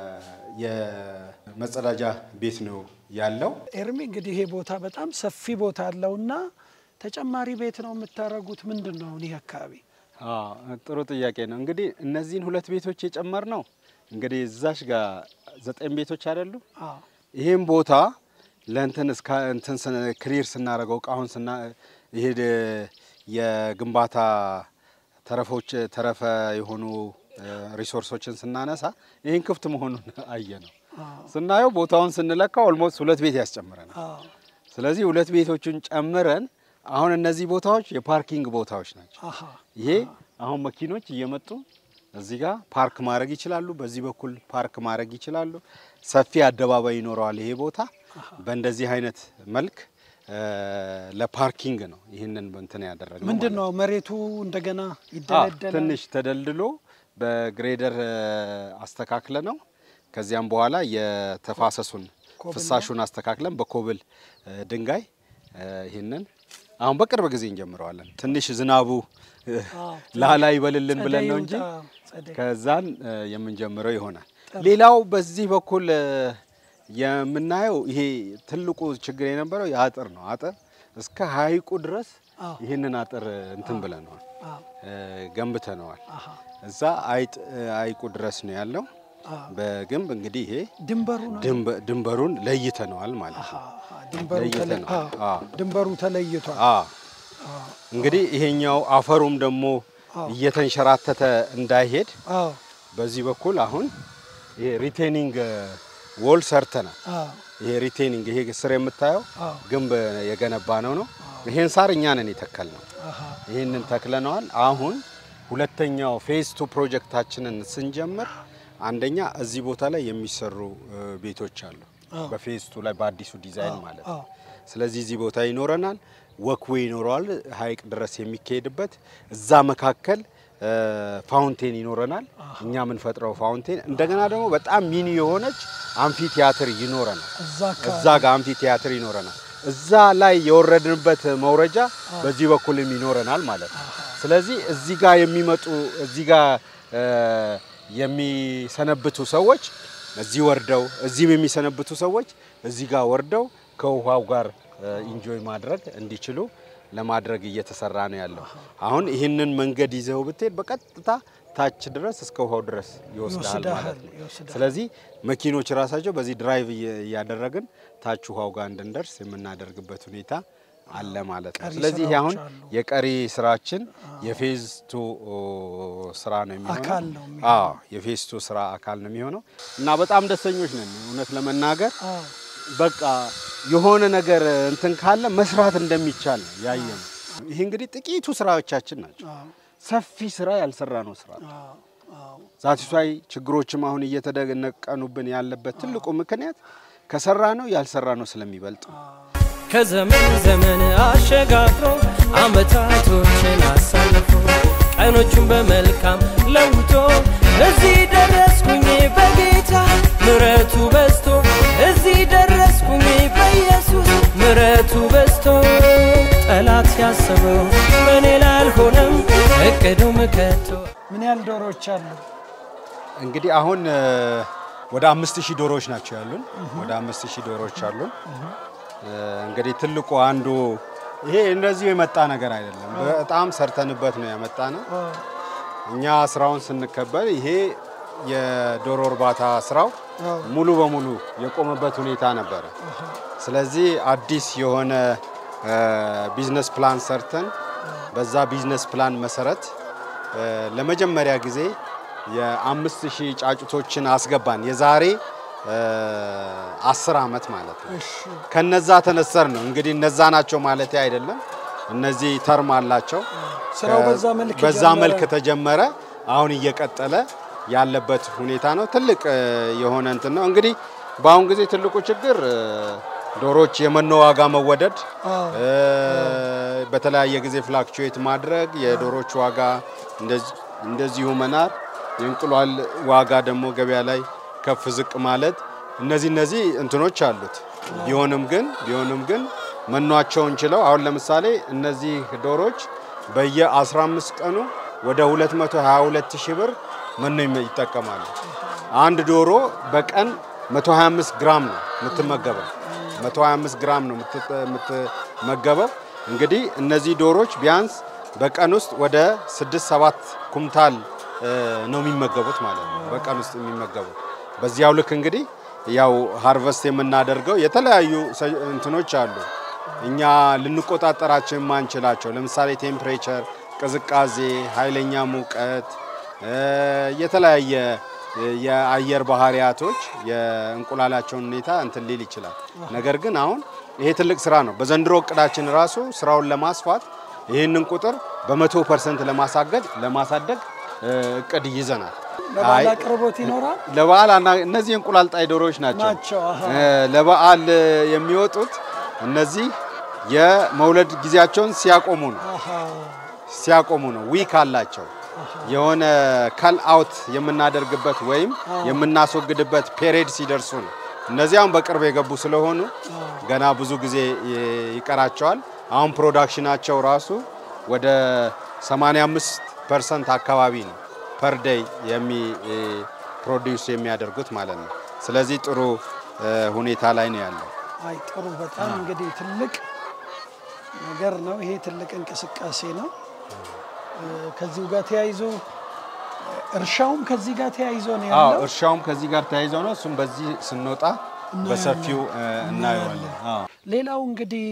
የመጸዳጃ ቤት ነው ያለው። ኤርሚ እንግዲህ ይሄ ቦታ በጣም ሰፊ ቦታ አለውና ተጨማሪ ቤት ነው የምታደርጉት? ምንድን ነው አሁን ይህ አካባቢ? አዎ፣ ጥሩ ጥያቄ ነው። እንግዲህ እነዚህን ሁለት ቤቶች የጨመር ነው እንግዲህ እዛሽ ጋር ዘጠኝ ቤቶች አይደሉ? አዎ። ይህም ቦታ ለእንትን እስከ እንትን ስን- ክሊር ስናደርገው እቃውን ስና ይሄ ደ- የግንባታ ተረፎች ተረፈ የሆኑ እ፣ ሪሶርሶችን ስናነሳ ይህን ክፍት መሆኑን አየ ነው ስናየው ቦታውን ስንለካ ኦልሞስት ሁለት ቤት ያስጨምረናል። አዎ፣ ስለዚህ ሁለት ቤቶችን ጨምረን አሁን እነዚህ ቦታዎች የፓርኪንግ ቦታዎች ናቸው። አሃ፣ ይሄ አሁን መኪኖች እየመጡ እዚህ ጋር ፓርክ ማድረግ ይችላሉ። በዚህ በኩል ፓርክ ማድረግ ይችላሉ። ሰፊ አደባባይ ይኖረዋል ይሄ ቦታ። በእንደዚህ አይነት መልክ እ፣ ለፓርኪንግ ነው ይህንን እንትን ያደረግነው ምንድን ማለት ነው መሬቱ እንደገና አዎ፣ ይደለደላል? ትንሽ ተደልድሎ በግሬደር እ፣ አስተካክለ ነው። ከዚያም በኋላ የተፋሰሱን ኮብል ፍሳሹን አስተካክለን በኮብል እ፣ ድንጋይ እ፣ ይህንን አሁን በቅርብ ጊዜ እንጀምረዋለን። ትንሽ ዝናቡ እ፣ አዎ፣ ላላ ይበልልን ብለን ነው ጸደይ እንጂ ይውጣ፣ ጸደይ። ከዛን እ፣ የምንጀምረው ይሆናል። ሌላው በዚህ በኩል እ፣ የምናየው ይሄ ትልቁ ችግር የነበረው የአጥር ነው። አጥር እስከ ሀይቁ ድረስ አዎ። ይህንን አጥር እንትን ብለነዋል አዎ፣ እ፣ ገንብተነዋል። አሃ፣ እዛ አይጥ ሀይቁ ድረስ ነው ያለው አዎ። በግንብ እንግዲህ ይሄ ድንበሩ ነው። ድንበ- ድንበሩን ለይተነዋል ማለት አሃ፣ ነው። አሃ፣ ድንበሩ ተለ- ለይተነዋል። አዎ፣ አዎ። ድንበሩ ተለይቷል። አዎ። እንግዲህ ይሄኛው አፈሩም ደግሞ አዎ። እየተንሸራተተ እንዳይሄድ አዎ፣ በዚህ በኩል አሁን ይሄ ሪቴኒንግ ዎል ሰርተናል። አዎ፣ ይሄ ሪቴኒንግ ይሄ ስር የምታየው አዎ። ግንብ የገነባ ነው ነው ይሄን ሳር እኛ ነን የተከል ነው። አሃ፣ ይህንን ተክለነዋል። አሁን ሁለተኛው ፌዝ ቱ ፕሮጀክታችንን ስንጀምር አንደኛ እዚህ ቦታ ላይ የሚሰሩ እ፣ ቤቶች አሉ። አዎ። በፌዝ ቱ ላይ በአዲሱ ዲዛይን አዎ፣ ማለት አዎ። ነው። ስለዚህ እዚህ ቦታ ይኖረናል፣ ወክዌ ይኖረዋል፣ ሀይቅ ድረስ የሚካሄድበት እዛ መካከል እ፣ ፋውንቴን ይኖረናል። እኛ የምንፈጥረው ፋውንቴን እንደገና ደግሞ በጣም ሚኒ የሆነች አምፊ ቲያትር ይኖረናል። እዛ እዛ ጋር አምፊ ቲያትር ይኖረናል። እዛ ላይ የወረድንበት መውረጃ በዚህ በኩልም ይኖረናል ማለት ነው። ስለዚህ እዚህ ጋር የሚመጡ እዚህ ጋር እ፣ የሚሰነብቱ ሰዎች እዚህ ወርደው እዚህም የሚሰነብቱ ሰዎች እዚህ ጋር ወርደው ከውሃው ጋር ኢንጆይ ማድረግ እንዲችሉ ለማድረግ እየተሰራ ነው ያለው። አሁን ይህንን መንገድ ይዘው ብትሄድ በቀጥታ ታች ድረስ እስከ ውሃው ድረስ ይወስዳል ማለት ነው። ይወስዳል። ስለዚህ መኪኖች ራሳቸው በዚህ ድራይቭ እየ- እያደረግን ታች ውሃው ጋር እንድንደርስ የምናደርግበት ሁኔታ አለ ማለት ነው። ቀሪ ስለዚህ ይሄ አሁን ስራዎች አሉ። የቀሪ ስራችን የፌዝ ቱ ስራ ነው የሚሆነው። አካል ነው የሚሆነው። አዎ የፌዝ ቱ ስራ አካል ነው የሚሆነው እና በጣም ደስተኞች ነን እውነት ለመናገር አዎ፣ በቃ የሆነ ነገር እንትን ካለ መስራት እንደሚቻል ነው ያየ ነው። ይሄ እንግዲህ ጥቂቱ ስራዎቻችን ናቸው። አዎ፣ ሰፊ ስራ ያልሰራ ነው ስራ አዎ፣ አዎ። ዛቲሷይ ችግሮችም አሁን እየተደነቀኑብን ያለበት ትልቁ ምክንያት ከሰራ ነው ያልሰራ ነው ስለሚበልጥ ነው። ከዘመን ዘመን አሸጋግሮ አመታቶችን አሳልፎ ቀኖቹን በመልካም ለውጦ እዚህ ደረስኩኝ በጌታ ምረቱ በዝቶ እዚህ ደረስኩኝ በኢየሱስ ምረቱ በዝቶ ጠላት ያሰበው በእኔ ላይ አልሆነም እቅዱም ከቶ ምን ያህል ዶሮዎች አሉ? እንግዲህ አሁን እ፣ ወደ አምስት ሺህ ዶሮዎች ናቸው ያሉን። ወደ አምስት ሺህ ዶሮዎች አሉን። እ፣ እንግዲህ ትልቁ አንዱ ይሄ እንደዚሁ የመጣ ነገር አይደለም። በጣም ሰርተንበት ነው ያመጣ ነው። እኛ ስራውን ስንከበል ይሄ የዶሮ እርባታ ስራው ሙሉ በሙሉ የቆመበት ሁኔታ ነበረ። ስለዚህ አዲስ የሆነ እ፣ ቢዝነስ ፕላን ሰርተን በዛ ቢዝነስ ፕላን መሰረት እ፣ ለመጀመሪያ ጊዜ የአምስት ሺህ ጫጩቶችን አስገባን የዛሬ እ፣ አስር ዓመት ማለት ነው። እሺ፣ ከነዛ ተነሰር ነው እንግዲህ እነዛ ናቸው ማለት አይደለም። እነዚህ ተርም አላቸው። ስራው በዛ መልክ በዛ ጀመረ። መልክ ተጀመረ። አሁን እየቀጠለ ያለበት ሁኔታ ነው። ትልቅ እ፣ የሆነ እንትን ነው እንግዲህ በአሁን ጊዜ ትልቁ ችግር እ፣ ዶሮች የመኖ ዋጋ መወደድ አዎ። እ፣ በተለያየ ጊዜ ፍላክቹዌት ማድረግ የዶሮች ዋጋ እንደዚ- እንደዚሁ መናር፣ የእንቁላል ዋጋ ደግሞ ገበያ ላይ ከፍ ዝቅ ማለት እነዚህ እነዚህ እንትኖች አሉት። ቢሆንም ግን ቢሆንም ግን መኗቸውን ችለው አሁን ለምሳሌ እነዚህ ዶሮች በየ15 ቀኑ ወደ 222 ሺህ ብር መኖ ይመ- ይጠቀማሉ። አንድ ዶሮ በቀን 125 ግራም ነው የምትመገበው። 125 ግራም ነው የምትጠ- የምትመገበው። እንግዲህ እነዚህ ዶሮች ቢያንስ በቀን ውስጥ ወደ 6 7 ኩምታል እ፣ ነው የሚመገቡት ማለት ነው። በቀን ውስጥ የሚመገቡት በዚያው ልክ እንግዲህ ያው ሃርቨስት የምናደርገው የተለያዩ ሰ- እንትኖች አሉ እኛ ልንቆጣጠራቸው የማንችላቸው ለምሳሌ ቴምፕሬቸር፣ ቅዝቃዜ፣ ኃይለኛ ሙቀት እ፣ የተለያየ እ፣ የአየር ባህሪያቶች የእንቁላላቸውን ሁኔታ እንትን ሊል ይችላል። ነገር ግን አሁን ይሄ ትልቅ ስራ ነው። በዘንድሮ እቅዳችን ራሱ ስራውን ለማስፋት ይህንን ቁጥር በመቶ ፐርሰንት ለማሳገድ ለማሳደግ እ፣ እቅድ ይዘናል። ለበዓል አይ፣ አቅርቦት ይኖራል ለበዓል አና- እነዚህ እንቁላል ጣይ ዶሮዎች ናቸው። ናቸው። አሃ። እ፣ ለበዓል የሚወጡት እነዚህ የመውለድ ጊዜያቸውን ሲያቆሙ ነው አሃ። ሲያቆሙ ነው። ዊክ አላቸው። የሆነ ከል አውት የምናደርግበት ወይም የምናስወግድበት ፔሬድ ሲደርሱ ነው። እነዚያም በቅርብ የገቡ ስለሆኑ ገና ብዙ ጊዜ ይ- ይቀራቸዋል። አሁን ፕሮዳክሽናቸው ራሱ ወደ 85 ፐርሰንት አካባቢ ነው ፐር ዴይ የሚ ፕሮዲውስ የሚያደርጉት ማለት ነው። ስለዚህ ጥሩ እ፣ ሁኔታ ላይ ነው ያለው። አይ ጥሩ በጣም እንግዲህ ትልቅ ነገር ነው። ይሄ ትልቅ እንቅስቃሴ ነው። እ፣ ከዚሁ ጋር ተያይዞ እ፣ እርሻውም ከዚህ ጋር ተያይዞ ነው አዎ ያለው። እርሻውም ከዚህ ጋር ተያይዞ ነው። እሱም በዚህ ስንወጣ በሰፊው እ፣ እናየዋለን። አዎ ሌላው እንግዲህ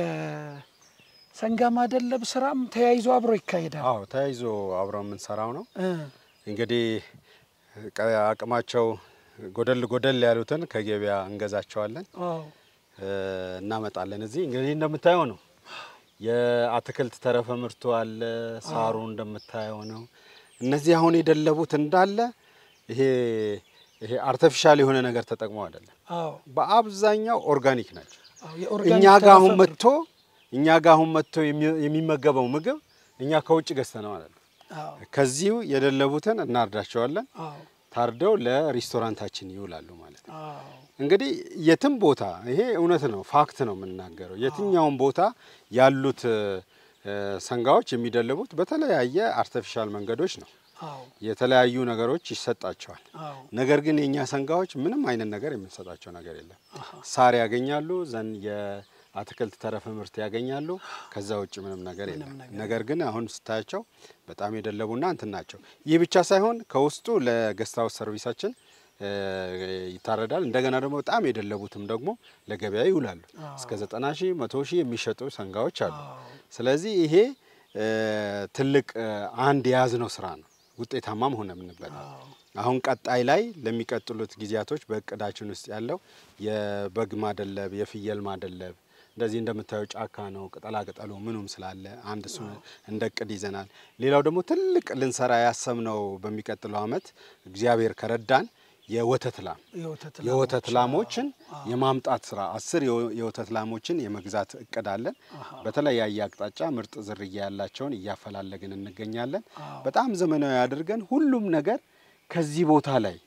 የሰንጋ ማደለብ ስራም ተያይዞ አብሮ ይካሄዳል። አዎ ተያይዞ አብረው የምንሰራው ነው። እ፣ እንግዲህ ቀ- አቅማቸው ጎደል ጎደል ያሉትን ከገበያ እንገዛቸዋለን አዎ እ፣ እናመጣለን። እዚህ እንግዲህ እንደምታየው ነው የአትክልት ተረፈ ምርቱ አለ፣ ሳሩ እንደምታየው ነው። እነዚህ አሁን የደለቡት እንዳለ ይሄ ይሄ አርቲፊሻል የሆነ ነገር ተጠቅመው አይደለም፣ አዎ በአብዛኛው ኦርጋኒክ ናቸው። አዎ የኦርጋኒክ እኛ ጋር አሁን ተረፈ መጥቶ እኛ ጋር አሁን መጥቶ የሚ- የሚመገበው ምግብ እኛ ከውጭ ገዝተነው አይደለም። አዎ ከዚሁ የደለቡትን እናርዳቸዋለን። አዎ ታርደው ለሬስቶራንታችን ይውላሉ ማለት ነው። አዎ እንግዲህ የትም ቦታ ይሄ እውነት ነው፣ ፋክት ነው የምናገረው። የትኛውም ቦታ ያሉት እ፣ ሰንጋዎች የሚደልቡት በተለያየ አርቲፊሻል መንገዶች ነው። አዎ የተለያዩ ነገሮች ይሰጣቸዋል። አዎ ነገር ግን የእኛ ሰንጋዎች ምንም አይነት ነገር የምንሰጣቸው ነገር የለም። ሳር ያገኛሉ፣ ዘን የአትክልት ተረፈ ምርት ያገኛሉ። ከዛ ውጭ ምንም ነገር የለም። ነገር ግን አሁን ስታያቸው በጣም የደለቡና እንትን ናቸው። ይህ ብቻ ሳይሆን ከውስጡ ለገስት ሃውስ ሰርቪሳችን እ፣ ይታረዳል። እንደገና ደግሞ በጣም የደለቡትም ደግሞ ለገበያ ይውላሉ። እስከ ዘጠና ሺህ መቶ ሺህ የሚሸጡ ሰንጋዎች አሉ። ስለዚህ ይሄ እ፣ ትልቅ እ፣ አንድ የያዝነው ስራ ነው። ውጤታማም ሆነ የምንበት አሁን ቀጣይ ላይ ለሚቀጥሉት ጊዜያቶች በእቅዳችን ውስጥ ያለው የበግ ማደለብ፣ የፍየል ማደለብ እንደዚህ እንደምታየው ጫካ ነው። ቅጠላ ቅጠሉ ምኑም ስላለ አንድ እሱ እንደ እቅድ ይዘናል። ሌላው ደግሞ ትልቅ ልንሰራ ያሰብነው በሚቀጥለው አመት እግዚአብሔር ከረዳን የወተት ላም የወተት የወተት ላሞችን የማምጣት ስራ አስር የወ- የወተት ላሞችን የመግዛት እቅድ አለን። በተለያየ አቅጣጫ ምርጥ ዝርያ ያላቸውን እያፈላለግን እንገኛለን። በጣም ዘመናዊ አድርገን ሁሉም ነገር ከዚህ ቦታ ላይ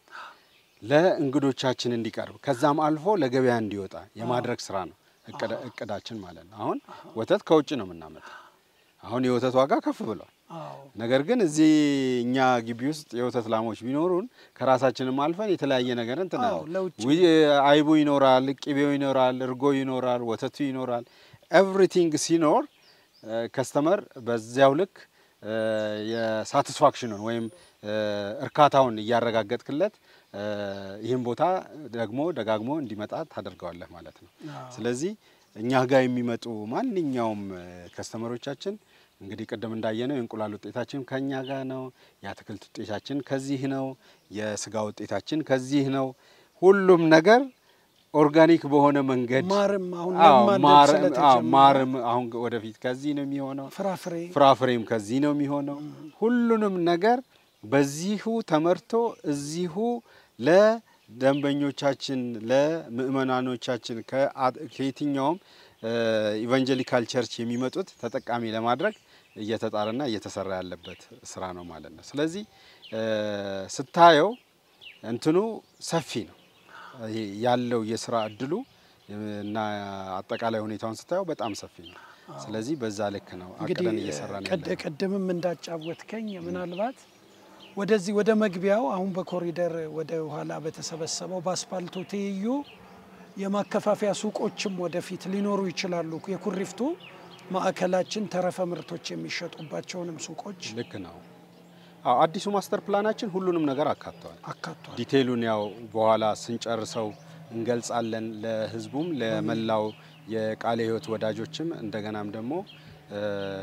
ለእንግዶቻችን እንዲቀርብ ከዛም አልፎ ለገበያ እንዲወጣ የማድረግ ስራ ነው እቅድ- እቅዳችን ማለት ነው። አሁን ወተት ከውጭ ነው የምናመጣው። አሁን የወተት ዋጋ ከፍ ብሏል። አዎ ነገር ግን እዚህ እኛ ግቢ ውስጥ የወተት ላሞች ቢኖሩን ከራሳችንም አልፈን የተለያየ ነገር እንትን አዎ፣ አለ። ለውጭ ዊ- አይቡ ይኖራል፣ ቅቤው ይኖራል፣ እርጎ ይኖራል፣ ወተቱ ይኖራል። ኤቭሪቲንግ ሲኖር ከስተመር በዚያው ልክ እ፣ የሳቲስፋክሽኑን ወይም እ፣ እርካታውን እያረጋገጥክለት እ፣ ይህን ቦታ ደግሞ ደጋግሞ እንዲመጣ ታደርገዋለህ ማለት ነው። ስለዚህ እኛ ጋር የሚመጡ ማንኛውም እ፣ ከስተመሮቻችን እንግዲህ ቅድም እንዳየነው የእንቁላል ውጤታችን ከኛ ጋር ነው። የአትክልት ውጤታችን ከዚህ ነው። የስጋ ውጤታችን ከዚህ ነው። ሁሉም ነገር ኦርጋኒክ በሆነ መንገድ ማርም አሁን አዎ፣ ለማደግ ማር- አዎ፣ ስለተጀመረ ማርም አሁን ወደፊት ከዚህ ነው የሚሆነው። ፍራፍሬ ፍራፍሬም ከዚህ ነው የሚሆነው። ሁሉንም ነገር በዚሁ ተመርቶ እዚሁ ለደንበኞቻችን ለምእመናኖቻችን ከአ- ከየትኛውም ኢቫንጀሊካል ቸርች የሚመጡት ተጠቃሚ ለማድረግ እየተጣረና እየተሰራ ያለበት ስራ ነው ማለት ነው። ስለዚህ እ፣ ስታየው እንትኑ ሰፊ ነው ይሄ ያለው የስራ እድሉ እና አጠቃላይ ሁኔታውን ስታየው በጣም ሰፊ ነው። ስለዚህ በዛ ልክ ነው እንግዲህ አቅደን እየሰራ ነው ቀድ- ቅድምም እንዳጫወትከኝ ምናልባት ወደዚህ ወደ መግቢያው አሁን በኮሪደር ወደ ኋላ በተሰበሰበው በአስፓልቱ ትይዩ የማከፋፈያ ሱቆችም ወደፊት ሊኖሩ ይችላሉ። የኩሪፍቱ ማዕከላችን ተረፈ ምርቶች የሚሸጡባቸውንም ሱቆች ልክ ነው። አዎ አዲሱ ማስተር ፕላናችን ሁሉንም ነገር አካተዋል። አካቷል። ዲቴይሉን ያው በኋላ ስንጨርሰው እንገልጻለን። ለህዝቡም ለመላው የቃለ ሕይወት ወዳጆችም እንደገናም ደግሞ እ፣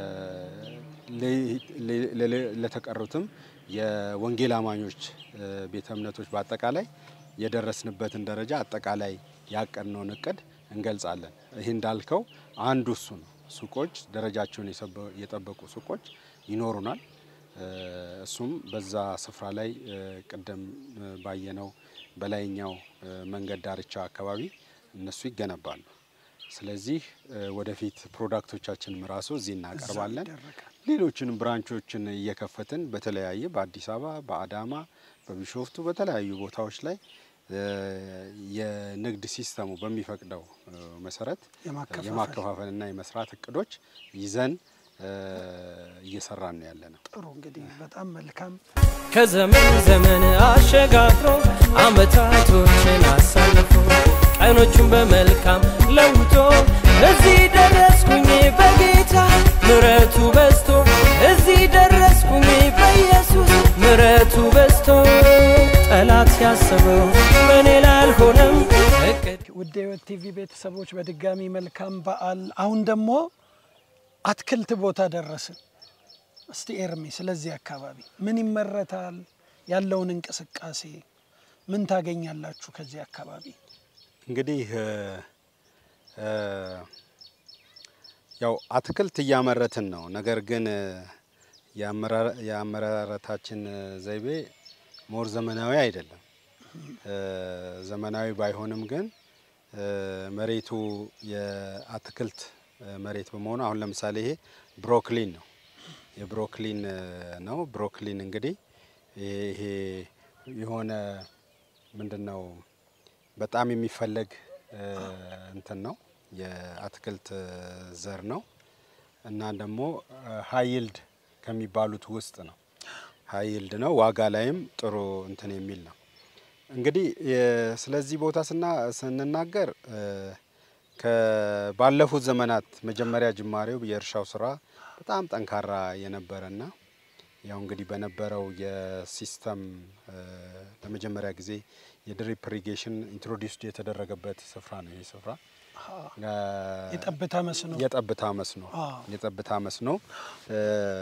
ለ- ለ- ለ- ለተቀሩትም የወንጌል አማኞች እ፣ ቤተ እምነቶች በአጠቃላይ የደረስንበትን ደረጃ አጠቃላይ ያቀድነውን እቅድ እንገልጻለን። ይህ እንዳልከው አንዱ እሱ ነው። ሱቆች ደረጃቸውን የሰበ- የጠበቁ ሱቆች ይኖሩናል። እ፣ እሱም በዛ ስፍራ ላይ እ፣ ቅድም እ፣ ባየነው በላይኛው እ፣ መንገድ ዳርቻ አካባቢ እነሱ ይገነባሉ። ስለዚህ እ፣ ወደፊት ፕሮዳክቶቻችንም ራሱ እዚህ እናቀርባለን። ይደረጋል። ሌሎችንም ብራንቾችን እየከፈትን በተለያየ በአዲስ አበባ፣ በአዳማ፣ በቢሾፍቱ በተለያዩ ቦታዎች ላይ እ፣ የንግድ ሲስተሙ በሚፈቅደው እ፣ መሰረት የማከፋፈል የማከፋፈልና የመስራት እቅዶች ይዘን እ፣ እየሰራን ነው ያለ ነው። ጥሩ እንግዲህ በጣም መልካም ከዘመን ዘመን አሸጋግሮ አመታቶችን አሳልፎ ቀኖቹን በመልካም ለውጦ እዚህ ደረስኩኝ በጌታ ምረቱ በዝቶ እዚህ ደረስኩኝ በኢየሱስ ምረቱ በዝቶ ጠላት ያሰበው በእኔ ላይ አልሆነም እቅድ ውድ የሕይወት ቲቪ ቤተሰቦች በድጋሚ መልካም በዓል። አሁን ደግሞ አትክልት ቦታ ደረስን። እስቲ ኤርሚ ስለዚህ አካባቢ ምን ይመረታል? ያለውን እንቅስቃሴ ምን ታገኛላችሁ ከዚህ አካባቢ? እንግዲህ እ፣ እ፣ ያው አትክልት እያመረትን ነው። ነገር ግን እ፣ የአመራ- የአመራረታችን እ፣ ዘይቤ ሞር ዘመናዊ አይደለም። እ፣ ዘመናዊ ባይሆንም ግን እ፣ መሬቱ የአትክልት እ፣ መሬት በመሆኑ አሁን ለምሳሌ ይሄ ብሮክሊን ነው። የብሮክሊን እ፣ ነው። ብሮክሊን እንግዲህ ይሄ ይሄ የሆነ ምንድን ነው በጣም የሚፈለግ እ፣ እንትን ነው የአትክልት እ፣ ዘር ነው እና ደግሞ ሀይልድ ከሚባሉት ውስጥ ነው። ሀይልድ ነው። ዋጋ ላይም ጥሩ እንትን የሚል ነው። እንግዲህ የ- ስለዚህ ቦታ ስና ስንናገር እ፣ ከ- ባለፉት ዘመናት መጀመሪያ ጅማሬው የእርሻው ስራ በጣም ጠንካራ የነበረና ያው እንግዲህ በነበረው የሲስተም እ፣ ለመጀመሪያ ጊዜ የድሪፕ ኢሪጌሽን ኢንትሮዲውስድ የተደረገበት ስፍራ ነው። ይህ ስፍራ እ፣ የጠብታ መስኖ የጠብታ መስኖ አዎ። የጠብታ መስኖ እ፣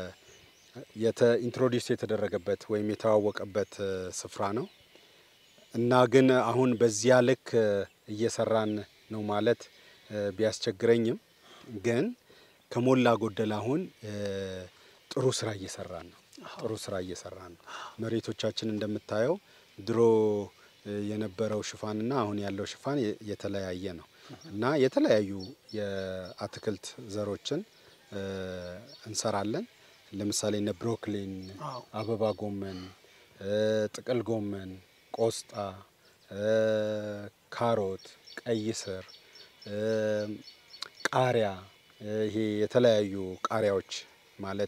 የተ ኢንትሮዲውስ የተደረገበት ወይም የተዋወቀበት እ፣ ስፍራ ነው እና ግን አሁን በዚያ ልክ እ፣ እየሰራን ነው ማለት እ፣ ቢያስቸግረኝም ግን ከሞላ ጎደል አሁን እ፣ ጥሩ ስራ እየሰራን ነው። ጥሩ ስራ እየሰራን ነው። መሬቶቻችን እንደምታየው ድሮ እ፣ የነበረው ሽፋንና አሁን ያለው ሽፋን የ- የተለያየ ነው እና የተለያዩ የአትክልት ዘሮችን እ፣ እንሰራለን። ለምሳሌ እነ ብሮክሊን፣ አዎ። አበባ ጎመን፣ እ፣ ጥቅል ጎመን፣ ቆስጣ፣ እ፣ ካሮት፣ ቀይ ስር፣ እ፣ ቃሪያ እ፣ ይሄ የተለያዩ ቃሪያዎች ማለት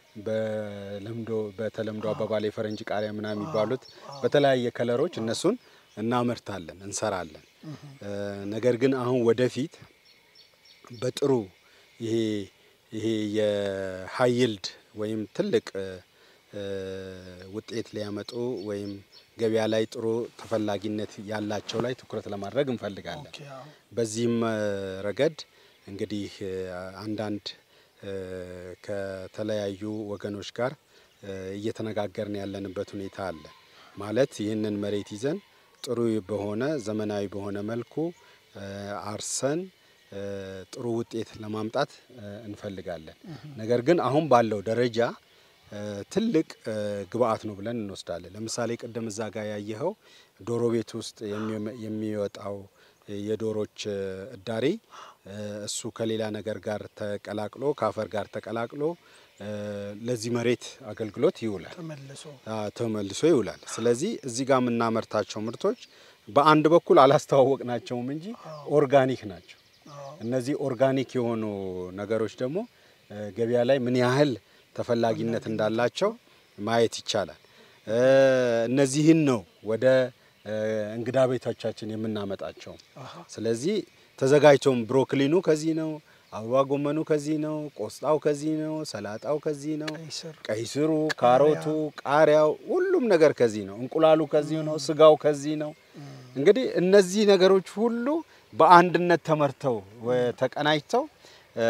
በለምዶ በተለምዶ አባባል የፈረንጅ ቃሪያ ምናምን የሚባሉት በተለያየ ከለሮች እነሱን እናመርታለን፣ እንሰራለን። እ፣ ነገር ግን አሁን ወደፊት በጥሩ ይሄ ይሄ የሀይልድ ወይም ትልቅ እ፣ እ፣ ውጤት ሊያመጡ ወይም ገበያ ላይ ጥሩ ተፈላጊነት ያላቸው ላይ ትኩረት ለማድረግ እንፈልጋለን። ኦኬ፣ አዎ። በዚህም እ፣ ረገድ እንግዲህ እ፣ አንዳንድ እ፣ ከተለያዩ ወገኖች ጋር እ፣ እየተነጋገርን ያለንበት ሁኔታ አለ። ማለት ይህንን መሬት ይዘን ጥሩ በሆነ ዘመናዊ በሆነ መልኩ እ፣ አርሰን እ፣ ጥሩ ውጤት ለማምጣት እ፣ እንፈልጋለን። ነገር ግን አሁን ባለው ደረጃ እ፣ ትልቅ እ፣ ግብአት ነው ብለን እንወስዳለን። ለምሳሌ ቅድም እዛ ጋር ያየኸው ዶሮ ቤት ውስጥ የሚ- የሚወጣው የዶሮች እ፣ እዳሪ እ፣ እሱ ከሌላ ነገር ጋር ተቀላቅሎ ከአፈር ጋር ተቀላቅሎ እ፣ ለዚህ መሬት አገልግሎት ይውላል ተመልሶ አ፣ ተመልሶ ይውላል። ስለዚህ እዚህ ጋር የምናመርታቸው ምርቶች በአንድ በኩል አላስተዋወቅናቸውም እንጂ ኦርጋኒክ ናቸው። እነዚህ ኦርጋኒክ የሆኑ ነገሮች ደግሞ እ፣ ገበያ ላይ ምን ያህል ተፈላጊነት እንዳላቸው ማየት ይቻላል። እ፣ እነዚህን ነው ወደ እ፣ እንግዳ ቤቶቻችን የምናመጣቸው። ስለዚህ ተዘጋጅቶም ብሮክሊኑ ከዚህ ነው፣ አበባ ጎመኑ ከዚህ ነው፣ ቆስጣው ከዚህ ነው፣ ሰላጣው ከዚህ ነው፣ ቀይ ስር ቀይ ስሩ፣ ካሮቱ፣ ቃሪያው ሁሉም ነገር ከዚህ ነው። እንቁላሉ ከዚህ ነው። ስጋው ከዚህ ነው። እንግዲህ እነዚህ ነገሮች ሁሉ በአንድነት ተመርተው ወ- ተቀናጅተው እ፣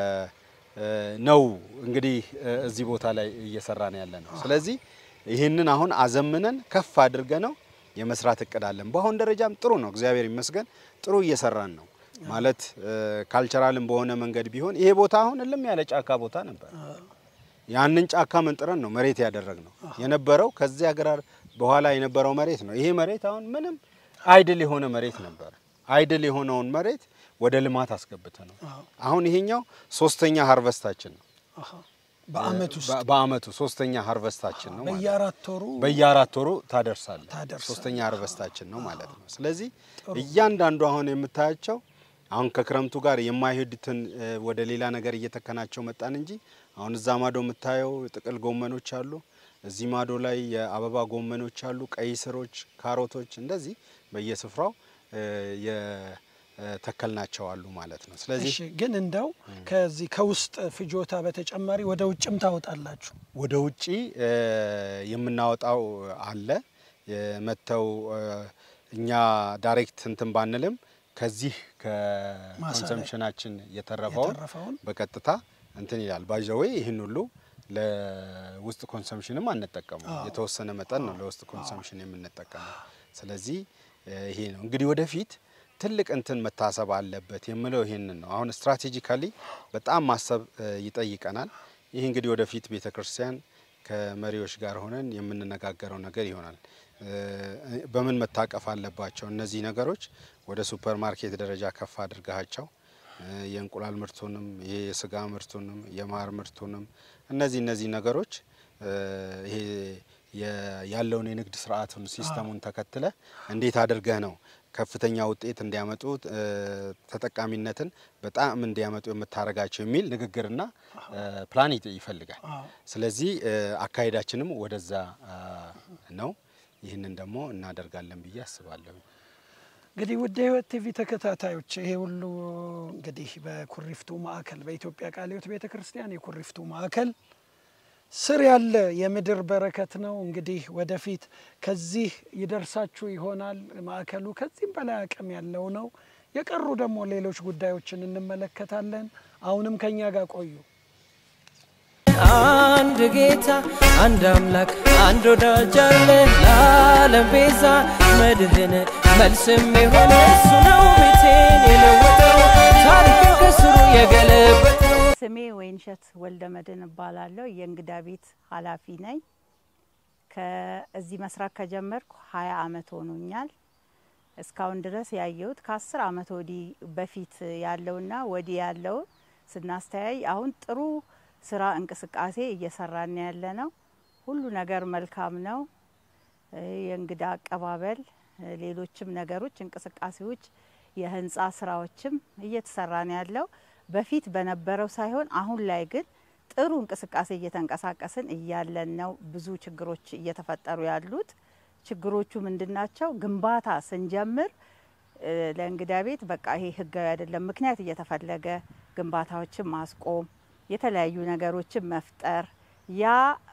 እ፣ ነው እንግዲህ እ፣ እዚህ ቦታ ላይ እየሰራን ያለ ነው። ስለዚህ ይህንን አሁን አዘምነን ከፍ አድርገ ነው የመስራት እቅድ አለን። በአሁን ደረጃም ጥሩ ነው፣ እግዚአብሔር ይመስገን ጥሩ እየሰራን ነው። ማለት ካልቸራልም በሆነ መንገድ ቢሆን ይሄ ቦታ አሁን እልም ያለ ጫካ ቦታ ነበር። ያንን ጫካ መንጥረን ነው መሬት ያደረግ ነው የነበረው። ከዚያ ግራር በኋላ የነበረው መሬት ነው። ይሄ መሬት አሁን ምንም አይድል የሆነ መሬት ነበር። አይድል የሆነውን መሬት ወደ ልማት አስገብተ ነው። አሁን ይሄኛው ሶስተኛ ሃርቨስታችን ነው። አሃ። በአመት ውስጥ በ- በአመቱ ሶስተኛ ሃርቨስታችን ነው ማለት ነው። በየአራት ወሩ በየአራት ወሩ ታደርሳለህ። ታደርሳለህ። ሶስተኛ ሃርቨስታችን ነው ማለት ነው። ስለዚህ እያንዳንዱ አሁን የምታያቸው አሁን ከክረምቱ ጋር የማይሄዱትን እ፣ ወደ ሌላ ነገር እየተከናቸው መጣን እንጂ አሁን እዛ ማዶ የምታየው ጥቅል ጎመኖች አሉ። እዚህ ማዶ ላይ የአበባ ጎመኖች አሉ፣ ቀይ ስሮች፣ ካሮቶች እንደዚህ በየስፍራው እ፣ የተከልናቸው አሉ ማለት ነው። ስለዚህ እሺ ግን እንደው ከዚህ ከውስጥ ፍጆታ በተጨማሪ ወደ ውጭም ታወጣላችሁ? ወደ ውጪ እ፣ የምናወጣው አለ የመተው እ፣ እኛ ዳይሬክት እንትን ባንልም ከዚህ ከኮንሰምፕሽናችን የተረፈውን የተረፈውን በቀጥታ እንትን ይላል ባይዘዌ ይህን ሁሉ ለውስጥ ኮንሰምፕሽንም አንጠቀመው የተወሰነ መጠን ነው ለውስጥ ኮንሰምፕሽን የምንጠቀመው። ስለዚህ እ፣ ይሄ ነው እንግዲህ ወደፊት ትልቅ እንትን መታሰብ አለበት የምለው ይሄንን ነው። አሁን ስትራቴጂካሊ በጣም ማሰብ እ፣ ይጠይቀናል። ይህ እንግዲህ ወደፊት ቤተ ክርስቲያን ከመሪዎች ጋር ሆነን የምንነጋገረው ነገር ይሆናል። እ፣ በምን መታቀፍ አለባቸው እነዚህ ነገሮች ወደ ሱፐር ማርኬት ደረጃ ከፍ አድርጋቸው እ፣ የእንቁላል ምርቱንም የስጋ ምርቱንም የማር ምርቱንም እነዚህ እነዚህ ነገሮች እ፣ ይሄ የ- ያለውን የንግድ ስርዓቱን ሲስተሙን ተከትለ እንዴት አድርገህ ነው ከፍተኛ ውጤት እንዲያመጡ እ፣ ተጠቃሚነትን በጣም እንዲያመጡ የምታደርጋቸው የሚል ንግግርና እ፣ ፕላን ይጥ- ይፈልጋል። ስለዚህ እ፣ አካሄዳችንም ወደዛ አ፣ ነው። ይህንን ደግሞ እናደርጋለን ብዬ አስባለሁ። እንግዲህ ውድ የህይወት ቲቪ ተከታታዮች ይሄ ሁሉ እንግዲህ በኩሪፍቱ ማዕከል በኢትዮጵያ ቃለ ሕይወት ቤተ ክርስቲያን የኩሪፍቱ ማዕከል ስር ያለ የምድር በረከት ነው። እንግዲህ ወደፊት ከዚህ ይደርሳችሁ ይሆናል። ማዕከሉ ከዚህም በላይ አቅም ያለው ነው። የቀሩ ደግሞ ሌሎች ጉዳዮችን እንመለከታለን። አሁንም ከኛ ጋር ቆዩ። አንድ ጌታ አንድ አምላክ አንድ ወዳጅ አለ ለዓለም ቤዛ መድህን መልስም የሆነ እሱ ነው ቤቴን የለወጠው ታሪክን ከስሩ የገለበጠው ስሜ ወይንሸት ወልደ መድን እባላለሁ። የእንግዳ ቤት ኃላፊ ነኝ። ከዚህ መስራት ከጀመርኩ ሀያ አመት ሆኖኛል። እስካሁን ድረስ ያየሁት ከአስር አመት ወዲህ በፊት ያለውና ወዲህ ያለውን ስናስተያይ አሁን ጥሩ ስራ እንቅስቃሴ እየሰራን ያለ ነው። ሁሉ ነገር መልካም ነው። እ፣ የእንግዳ አቀባበል፣ እ፣ ሌሎችም ነገሮች እንቅስቃሴዎች፣ የህንፃ ስራዎችም እየተሰራን ያለው በፊት በነበረው ሳይሆን አሁን ላይ ግን ጥሩ እንቅስቃሴ እየተንቀሳቀስን እያለን ነው። ብዙ ችግሮች እየተፈጠሩ ያሉት ችግሮቹ ምንድናቸው? ግንባታ ስንጀምር እ፣ ለእንግዳ ቤት በቃ ይሄ ህጋዊ አይደለም፣ ምክንያት እየተፈለገ ግንባታዎችን ማስቆም፣ የተለያዩ ነገሮችን መፍጠር ያ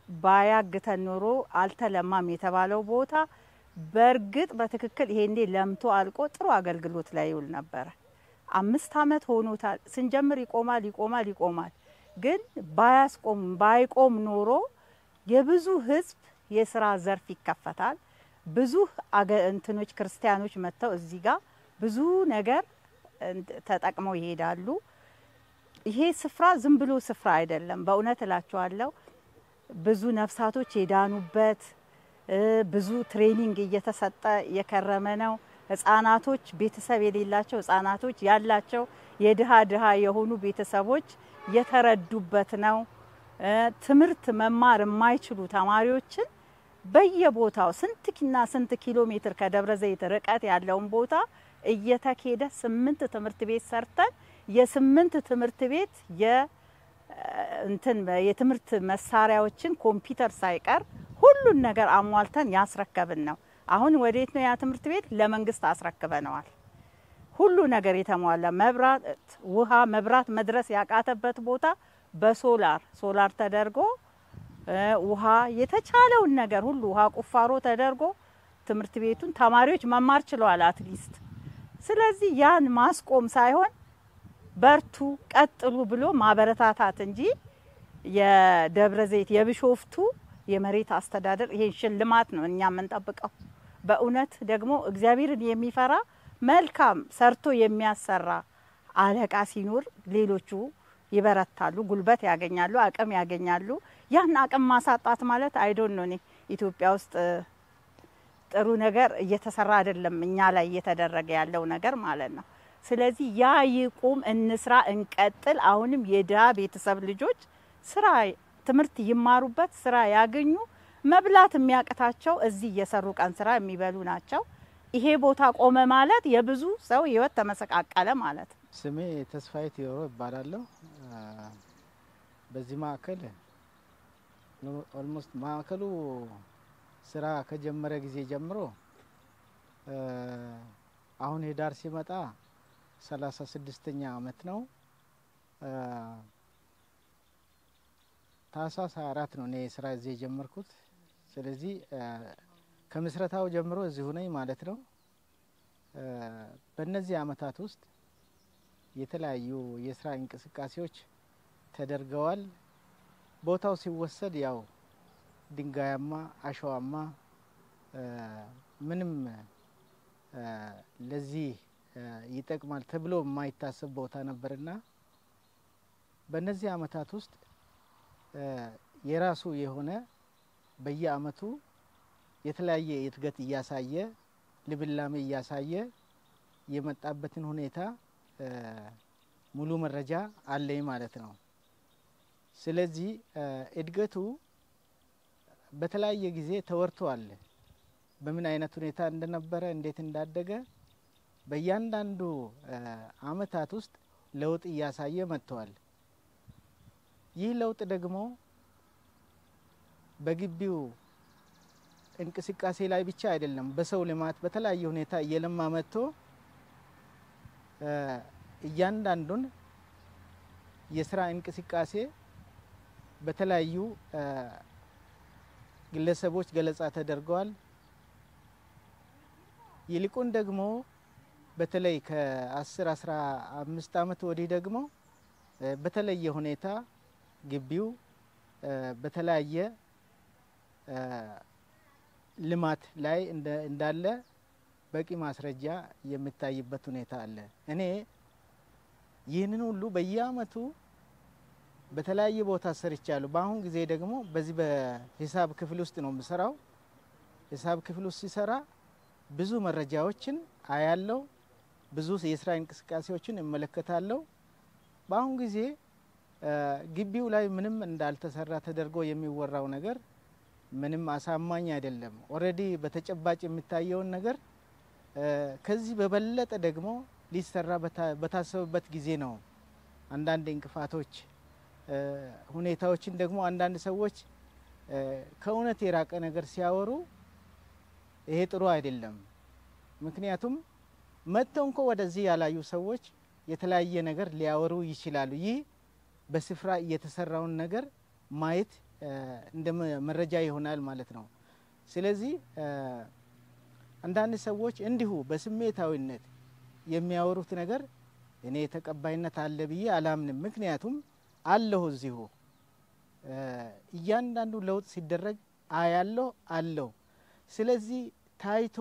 ባያግተን ኖሮ አልተለማም የተባለው ቦታ በእርግጥ በትክክል ይሄኔ ለምቶ አልቆ ጥሩ አገልግሎት ላይ ይውል ነበረ። አምስት አመት ሆኖታል። ስንጀምር ይቆማል ይቆማል ይቆማል። ግን ባያስቆም ባይቆም ኖሮ የብዙ ህዝብ የስራ ዘርፍ ይከፈታል። ብዙ አገ- እንትኖች ክርስቲያኖች መጥተው እዚህ ጋር ብዙ ነገር እንት- ተጠቅመው ይሄዳሉ። ይሄ ስፍራ ዝም ብሎ ስፍራ አይደለም። በእውነት እላችኋለሁ ብዙ ነፍሳቶች የዳኑበት እ፣ ብዙ ትሬኒንግ እየተሰጠ የከረመ ነው። ህጻናቶች ቤተሰብ የሌላቸው ህጻናቶች ያላቸው የድሃ ድሃ የሆኑ ቤተሰቦች የተረዱበት ነው። እ፣ ትምህርት መማር የማይችሉ ተማሪዎችን በየቦታው ስንትና ስንት ኪሎ ሜትር ከደብረ ዘይት ርቀት ያለውን ቦታ እየተኬደ ስምንት ትምህርት ቤት ሰርተን የስምንት ትምህርት ቤት የ እንትን የትምህርት መሳሪያዎችን ኮምፒውተር ሳይቀር ሁሉን ነገር አሟልተን ያስረከብን ነው። አሁን ወዴት ነው ያ ትምህርት ቤት? ለመንግስት አስረክበነዋል። ሁሉ ነገር የተሟላ መብራት፣ ውሃ፣ መብራት መድረስ ያቃተበት ቦታ በሶላር ሶላር ተደርጎ እ፣ ውሃ የተቻለውን ነገር ሁሉ ውሃ ቁፋሮ ተደርጎ ትምህርት ቤቱን ተማሪዎች መማር ችለዋል አትሊስት። ስለዚህ ያን ማስቆም ሳይሆን በርቱ፣ ቀጥሉ ብሎ ማበረታታት እንጂ የደብረ ዘይት የቢሾፍቱ የመሬት አስተዳደር ይሄን ሽልማት ነው እኛ የምንጠብቀው። በእውነት ደግሞ እግዚአብሔርን የሚፈራ መልካም ሰርቶ የሚያሰራ አለቃ ሲኖር ሌሎቹ ይበረታሉ፣ ጉልበት ያገኛሉ፣ አቅም ያገኛሉ። ያን አቅም ማሳጣት ማለት አይዶን ነው። እኔ ኢትዮጵያ ውስጥ ጥሩ ነገር እየተሰራ አይደለም፣ እኛ ላይ እየተደረገ ያለው ነገር ማለት ነው። ስለዚህ ያ ይቁም፣ እንስራ፣ እንቀጥል። አሁንም የድሀ ቤተሰብ ልጆች ስራ ትምህርት ይማሩበት፣ ስራ ያገኙ። መብላት የሚያቅታቸው እዚህ እየሰሩ ቀን ስራ የሚበሉ ናቸው። ይሄ ቦታ ቆመ ማለት የብዙ ሰው ህይወት ተመሰቃቀለ ማለት ነው። ስሜ ተስፋዬ ቴዎሮ ይባላለሁ። በዚህ ማዕከል ኦልሞስት ማዕከሉ ስራ ከጀመረ ጊዜ ጀምሮ አሁን ህዳር ሲመጣ ሰላሳ ስድስተኛ አመት ነው። ታህሳስ ሀያ አራት ነው እኔ ስራ እዚህ የጀመርኩት። ስለዚህ ከምስረታው ጀምሮ እዚሁ ነኝ ማለት ነው። በእነዚህ አመታት ውስጥ የተለያዩ የስራ እንቅስቃሴዎች ተደርገዋል። ቦታው ሲወሰድ ያው ድንጋያማ፣ አሸዋማ ምንም ለዚህ ይጠቅማል ተብሎ የማይታሰብ ቦታ ነበርና በእነዚህ አመታት ውስጥ የራሱ የሆነ በየአመቱ የተለያየ እድገት እያሳየ ልምላሜ እያሳየ የመጣበትን ሁኔታ ሙሉ መረጃ አለኝ ማለት ነው። ስለዚህ እድገቱ በተለያየ ጊዜ ተወርቷል። በምን አይነት ሁኔታ እንደነበረ እንዴት እንዳደገ በእያንዳንዱ አመታት ውስጥ ለውጥ እያሳየ መጥተዋል። ይህ ለውጥ ደግሞ በግቢው እንቅስቃሴ ላይ ብቻ አይደለም፣ በሰው ልማት በተለያየ ሁኔታ እየለማ መጥቶ እያንዳንዱን የስራ እንቅስቃሴ በተለያዩ ግለሰቦች ገለጻ ተደርገዋል። ይልቁን ደግሞ በተለይ ከአስር አስራ አምስት አመት ወዲህ ደግሞ በተለየ ሁኔታ ግቢው በተለያየ ልማት ላይ እንዳለ በቂ ማስረጃ የሚታይበት ሁኔታ አለ። እኔ ይህንን ሁሉ በየአመቱ በተለያየ ቦታ ሰርቻለሁ። በአሁን ጊዜ ደግሞ በዚህ በሂሳብ ክፍል ውስጥ ነው የምሰራው። ሂሳብ ክፍል ውስጥ ሲሰራ ብዙ መረጃዎችን አያለው፣ ብዙ የስራ እንቅስቃሴዎችን እመለከታለሁ። በአሁን ጊዜ ግቢው ላይ ምንም እንዳልተሰራ ተደርጎ የሚወራው ነገር ምንም አሳማኝ አይደለም። ኦልሬዲ በተጨባጭ የሚታየውን ነገር ከዚህ በበለጠ ደግሞ ሊሰራ በታሰበበት ጊዜ ነው አንዳንድ እንቅፋቶች ሁኔታዎችን ደግሞ አንዳንድ ሰዎች ከእውነት የራቀ ነገር ሲያወሩ ይሄ ጥሩ አይደለም። ምክንያቱም መጥተው እንኮ ወደዚህ ያላዩ ሰዎች የተለያየ ነገር ሊያወሩ ይችላሉ። ይህ በስፍራ እየተሰራውን ነገር ማየት እንደ መረጃ ይሆናል ማለት ነው። ስለዚህ አንዳንድ ሰዎች እንዲሁ በስሜታዊነት የሚያወሩት ነገር እኔ ተቀባይነት አለ ብዬ አላምንም። ምክንያቱም አለሁ እዚሁ እያንዳንዱ ለውጥ ሲደረግ አያለሁ አለሁ። ስለዚህ ታይቶ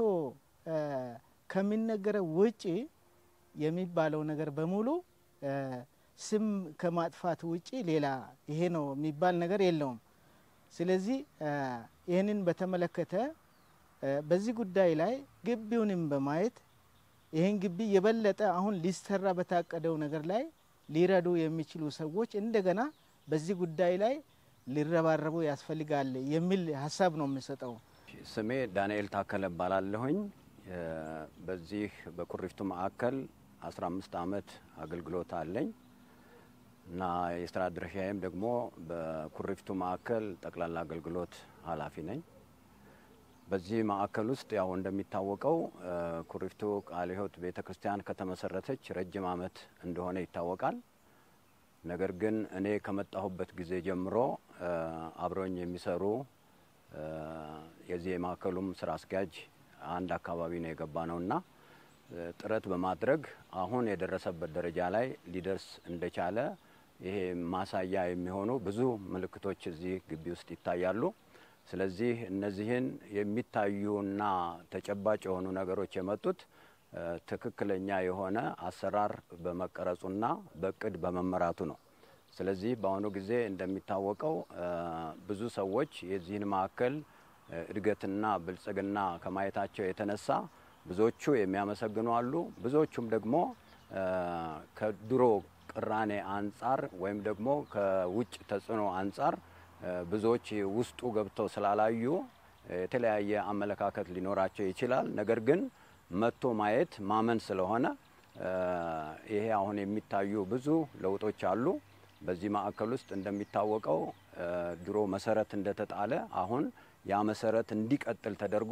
ከሚነገረው ውጪ የሚባለው ነገር በሙሉ ስም ከማጥፋት ውጪ ሌላ ይሄ ነው የሚባል ነገር የለውም። ስለዚህ ይህንን በተመለከተ በዚህ ጉዳይ ላይ ግቢውንም በማየት ይህን ግቢ የበለጠ አሁን ሊሰራ በታቀደው ነገር ላይ ሊረዱ የሚችሉ ሰዎች እንደገና በዚህ ጉዳይ ላይ ሊረባረቡ ያስፈልጋል የሚል ሀሳብ ነው የምሰጠው። ስሜ ዳንኤል ታከለ እባላለሁኝ። በዚህ በኩሪፍቱ ማዕከል 15 ዓመት አገልግሎት አለኝ እና የስራ ድርሻዬም ደግሞ በኩሪፍቱ ማዕከል ጠቅላላ አገልግሎት ኃላፊ ነኝ። በዚህ ማዕከል ውስጥ ያው እንደሚታወቀው ኩሪፍቱ ቃለ ሕይወት ቤተ ክርስቲያን ከተመሰረተች ረጅም ዓመት እንደሆነ ይታወቃል። ነገር ግን እኔ ከመጣሁበት ጊዜ ጀምሮ አብረኝ የሚሰሩ የዚህ የማዕከሉም ስራ አስኪያጅ አንድ አካባቢ ነው የገባ ነውና ጥረት በማድረግ አሁን የደረሰበት ደረጃ ላይ ሊደርስ እንደቻለ ይሄ ማሳያ የሚሆኑ ብዙ ምልክቶች እዚህ ግቢ ውስጥ ይታያሉ። ስለዚህ እነዚህን የሚታዩና ተጨባጭ የሆኑ ነገሮች የመጡት ትክክለኛ የሆነ አሰራር በመቀረጹና በእቅድ በመመራቱ ነው። ስለዚህ በአሁኑ ጊዜ እንደሚታወቀው ብዙ ሰዎች የዚህን ማዕከል እድገትና ብልጽግና ከማየታቸው የተነሳ ብዙዎቹ የሚያመሰግኑ አሉ። ብዙዎቹም ደግሞ ከድሮ ቅራኔ አንጻር ወይም ደግሞ ከውጭ ተጽዕኖ አንጻር ብዙዎች ውስጡ ገብተው ስላላዩ የተለያየ አመለካከት ሊኖራቸው ይችላል። ነገር ግን መጥቶ ማየት ማመን ስለሆነ ይሄ አሁን የሚታዩ ብዙ ለውጦች አሉ። በዚህ ማዕከል ውስጥ እንደሚታወቀው ድሮ መሰረት እንደተጣለ አሁን ያ መሰረት እንዲቀጥል ተደርጎ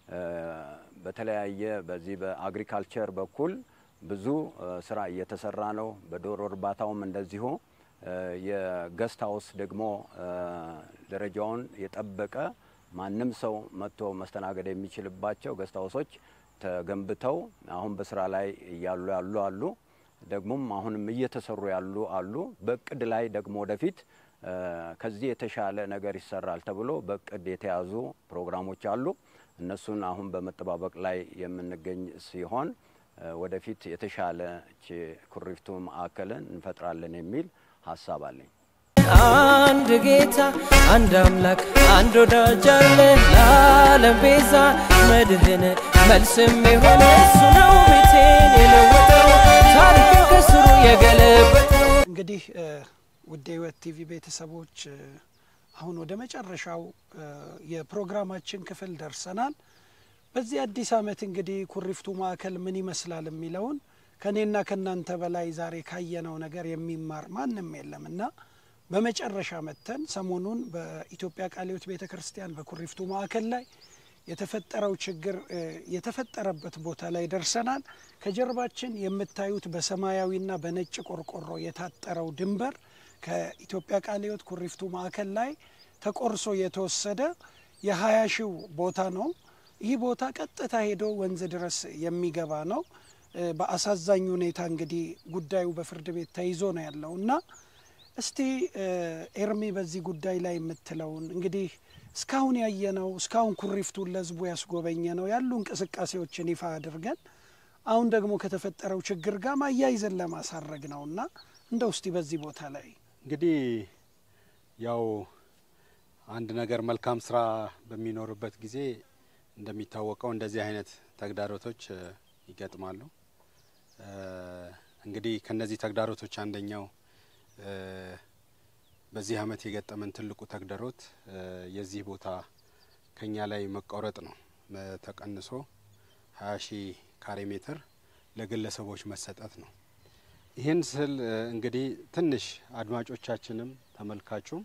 በተለያየ በዚህ በአግሪካልቸር በኩል ብዙ ስራ እየተሰራ ነው። በዶሮ እርባታውም እንደዚሁ የገስት ሀውስ ደግሞ ደረጃውን የጠበቀ ማንም ሰው መጥቶ መስተናገድ የሚችልባቸው ገስት ሀውሶች ተገንብተው አሁን በስራ ላይ እያሉ ያሉ አሉ። ደግሞም አሁንም እየተሰሩ ያሉ አሉ። በእቅድ ላይ ደግሞ ወደፊት ከዚህ የተሻለ ነገር ይሰራል ተብሎ በእቅድ የተያዙ ፕሮግራሞች አሉ። እነሱን አሁን በመጠባበቅ ላይ የምንገኝ ሲሆን ወደፊት የተሻለች ኩሪፍቱ ማዕከልን እንፈጥራለን የሚል ሀሳብ አለኝ። አንድ ጌታ አንድ አምላክ አንድ ወዳጅ አለ ለዓለም ቤዛ መድህን መልስም የሆነ እሱ ነው ቤቴን የለወጠው ታሪክን ከስሩ የገለበጠው። እንግዲህ ውድ የህይወት ቲቪ ቤተሰቦች አሁን ወደ መጨረሻው የፕሮግራማችን ክፍል ደርሰናል። በዚህ አዲስ ዓመት እንግዲህ ኩሪፍቱ ማዕከል ምን ይመስላል የሚለውን ከእኔና ከእናንተ በላይ ዛሬ ካየነው ነገር የሚማር ማንም የለም እና በመጨረሻ መጥተን ሰሞኑን በኢትዮጵያ ቃለ ሕይወት ቤተ ክርስቲያን በኩሪፍቱ ማዕከል ላይ የተፈጠረው ችግር የተፈጠረበት ቦታ ላይ ደርሰናል። ከጀርባችን የምታዩት በሰማያዊና በነጭ ቆርቆሮ የታጠረው ድንበር ከኢትዮጵያ ቃለ ሕይወት ኩሪፍቱ ማዕከል ላይ ተቆርሶ የተወሰደ የሀያ ሺው ቦታ ነው። ይህ ቦታ ቀጥታ ሄዶ ወንዝ ድረስ የሚገባ ነው። በአሳዛኝ ሁኔታ እንግዲህ ጉዳዩ በፍርድ ቤት ተይዞ ነው ያለው እና እስቲ ኤርሚ በዚህ ጉዳይ ላይ የምትለውን እንግዲህ እስካሁን ያየነው እስካሁን ኩሪፍቱን ለህዝቡ ያስጎበኘ ነው ያሉ እንቅስቃሴዎችን ይፋ አድርገን አሁን ደግሞ ከተፈጠረው ችግር ጋር ማያይዘን ለማሳረግ ነው እና እንደው እስቲ በዚህ ቦታ ላይ እንግዲህ ያው አንድ ነገር መልካም ስራ በሚኖርበት ጊዜ እንደሚታወቀው እንደዚህ አይነት ተግዳሮቶች ይገጥማሉ። እንግዲህ ከነዚህ ተግዳሮቶች አንደኛው በዚህ አመት የገጠመን ትልቁ ተግዳሮት የዚህ ቦታ ከኛ ላይ መቆረጥ ነው። ተቀንሶ ሀያ ሺህ ካሬ ሜትር ለግለሰቦች መሰጠት ነው። ይህን ስል እንግዲህ ትንሽ አድማጮቻችንም ተመልካቹም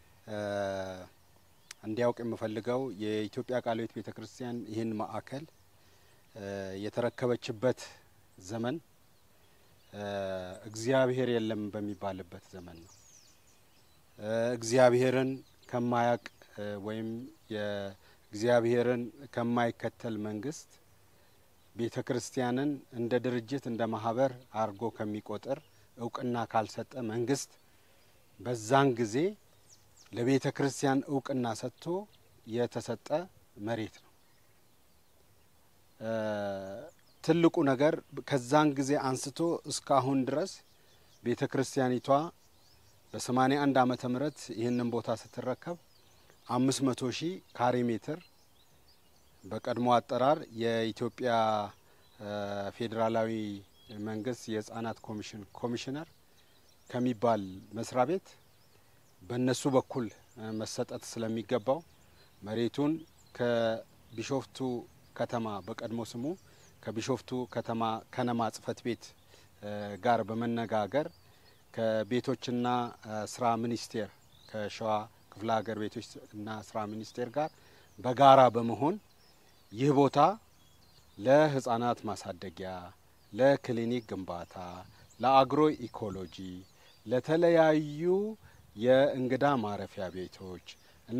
እንዲያውቅ የምፈልገው የኢትዮጵያ ቃለ ሕይወት ቤተ ክርስቲያን ይህን ማዕከል የተረከበችበት ዘመን እግዚአብሔር የለም በሚባልበት ዘመን ነው። እግዚአብሔርን ከማያቅ ወይም የእግዚአብሔርን ከማይከተል መንግስት ቤተ ክርስቲያንን እንደ ድርጅት እንደ ማህበር አድርጎ ከሚቆጥር እውቅና ካልሰጠ መንግስት በዛን ጊዜ ለቤተ ክርስቲያን እውቅና ሰጥቶ የተሰጠ መሬት ነው። ትልቁ ነገር ከዛን ጊዜ አንስቶ እስካሁን ድረስ ቤተ ክርስቲያኒቷ በሰማኒያ አንድ ዓመተ ምህረት ይህንን ቦታ ስትረከብ አምስት መቶ ሺህ ካሬ ሜትር በቀድሞ አጠራር የኢትዮጵያ ፌዴራላዊ መንግስት የህጻናት ኮሚሽን ኮሚሽነር ከሚባል መስሪያ ቤት በእነሱ በኩል መሰጠት ስለሚገባው መሬቱን ከቢሾፍቱ ከተማ በቀድሞ ስሙ ከቢሾፍቱ ከተማ ከነማ ጽህፈት ቤት ጋር በመነጋገር ከቤቶችና ስራ ሚኒስቴር ከሸዋ ክፍለ ሀገር ቤቶች እና ስራ ሚኒስቴር ጋር በጋራ በመሆን ይህ ቦታ ለህጻናት ማሳደጊያ፣ ለክሊኒክ ግንባታ፣ ለአግሮ ኢኮሎጂ፣ ለተለያዩ የእንግዳ ማረፊያ ቤቶች እና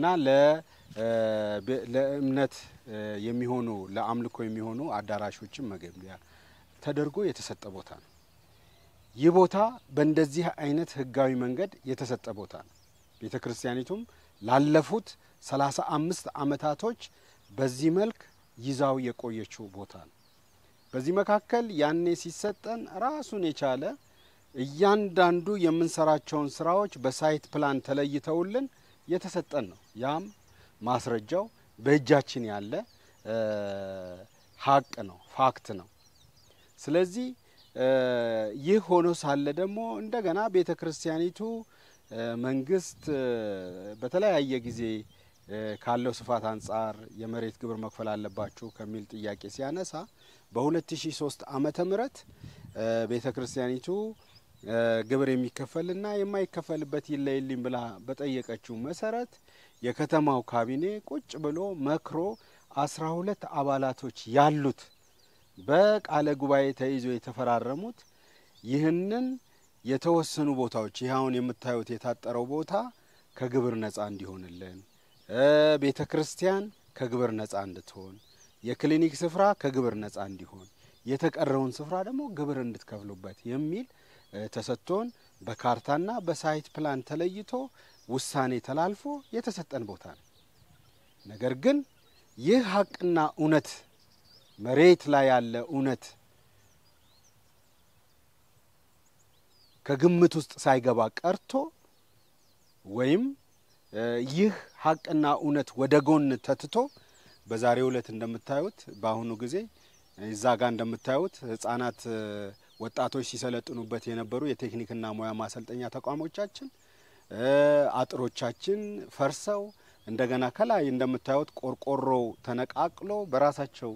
ለእምነት የሚሆኑ ለአምልኮ የሚሆኑ አዳራሾችን መገንቢያ ተደርጎ የተሰጠ ቦታ ነው። ይህ ቦታ በእንደዚህ አይነት ህጋዊ መንገድ የተሰጠ ቦታ ነው። ቤተ ክርስቲያኒቱም ላለፉት ሰላሳ አምስት አመታቶች በዚህ መልክ ይዛው የቆየችው ቦታ ነው። በዚህ መካከል ያኔ ሲሰጠን ራሱን የቻለ እያንዳንዱ የምንሰራቸውን ስራዎች በሳይት ፕላን ተለይተውልን የተሰጠን ነው። ያም ማስረጃው በእጃችን ያለ ሀቅ ነው፣ ፋክት ነው። ስለዚህ ይህ ሆኖ ሳለ ደግሞ እንደገና ቤተ ክርስቲያኒቱ መንግስት በተለያየ ጊዜ ካለው ስፋት አንጻር የመሬት ግብር መክፈል አለባችሁ ከሚል ጥያቄ ሲያነሳ በ2003 ዓመተ ምህረት ቤተ ክርስቲያኒቱ ግብር የሚከፈልና የማይከፈልበት ይለይልኝ ብላ በጠየቀችው መሰረት የከተማው ካቢኔ ቁጭ ብሎ መክሮ አስራ ሁለት አባላቶች ያሉት በቃለ ጉባኤ ተይዞ የተፈራረሙት ይህንን የተወሰኑ ቦታዎች ይህ አሁን የምታዩት የታጠረው ቦታ ከግብር ነጻ እንዲሆንልን፣ ቤተ ክርስቲያን ከግብር ነጻ እንድትሆን፣ የክሊኒክ ስፍራ ከግብር ነጻ እንዲሆን፣ የተቀረውን ስፍራ ደግሞ ግብር እንድትከፍሉበት የሚል ተሰጥቶን በካርታና በሳይት ፕላን ተለይቶ ውሳኔ ተላልፎ የተሰጠን ቦታ ነው። ነገር ግን ይህ ሀቅና እውነት መሬት ላይ ያለ እውነት ከግምት ውስጥ ሳይገባ ቀርቶ ወይም ይህ ሀቅና እውነት ወደ ጎን ተትቶ በዛሬው ዕለት እንደምታዩት በአሁኑ ጊዜ እዛ ጋር እንደምታዩት ህጻናት ወጣቶች ሲሰለጥኑበት የነበሩ የቴክኒክና ሙያ ማሰልጠኛ ተቋሞቻችን አጥሮቻችን ፈርሰው እንደገና ከላይ እንደምታዩት ቆርቆሮው ተነቃቅሎ በራሳቸው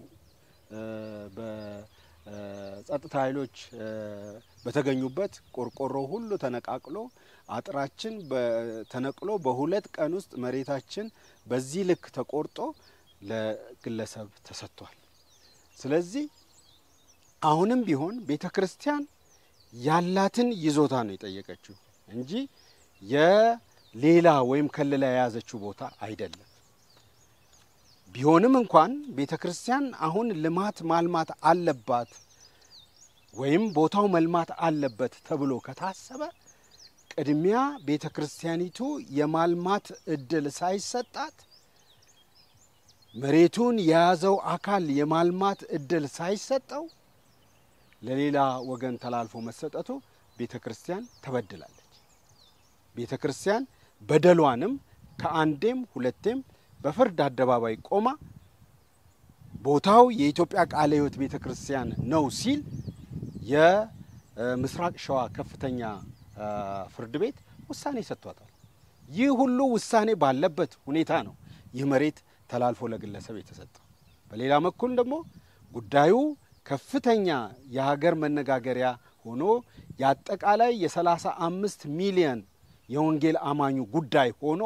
በጸጥታ ኃይሎች በተገኙበት ቆርቆሮ ሁሉ ተነቃቅሎ አጥራችን ተነቅሎ በሁለት ቀን ውስጥ መሬታችን በዚህ ልክ ተቆርጦ ለግለሰብ ተሰጥቷል። ስለዚህ አሁንም ቢሆን ቤተ ክርስቲያን ያላትን ይዞታ ነው የጠየቀችው እንጂ የሌላ ወይም ከልላ የያዘችው ቦታ አይደለም። ቢሆንም እንኳን ቤተ ክርስቲያን አሁን ልማት ማልማት አለባት ወይም ቦታው መልማት አለበት ተብሎ ከታሰበ ቅድሚያ ቤተ ክርስቲያኒቱ የማልማት እድል ሳይሰጣት መሬቱን የያዘው አካል የማልማት እድል ሳይሰጠው ለሌላ ወገን ተላልፎ መሰጠቱ ቤተ ክርስቲያን ተበድላለች። ቤተ ክርስቲያን በደሏንም ከአንዴም ሁለቴም በፍርድ አደባባይ ቆማ ቦታው የኢትዮጵያ ቃለ ሕይወት ቤተ ክርስቲያን ነው ሲል የምስራቅ ሸዋ ከፍተኛ ፍርድ ቤት ውሳኔ ሰጥቷታል። ይህ ሁሉ ውሳኔ ባለበት ሁኔታ ነው ይህ መሬት ተላልፎ ለግለሰብ የተሰጠው። በሌላ በኩል ደግሞ ጉዳዩ ከፍተኛ የሀገር መነጋገሪያ ሆኖ የአጠቃላይ የሰላሳ አምስት ሚሊየን የወንጌል አማኙ ጉዳይ ሆኖ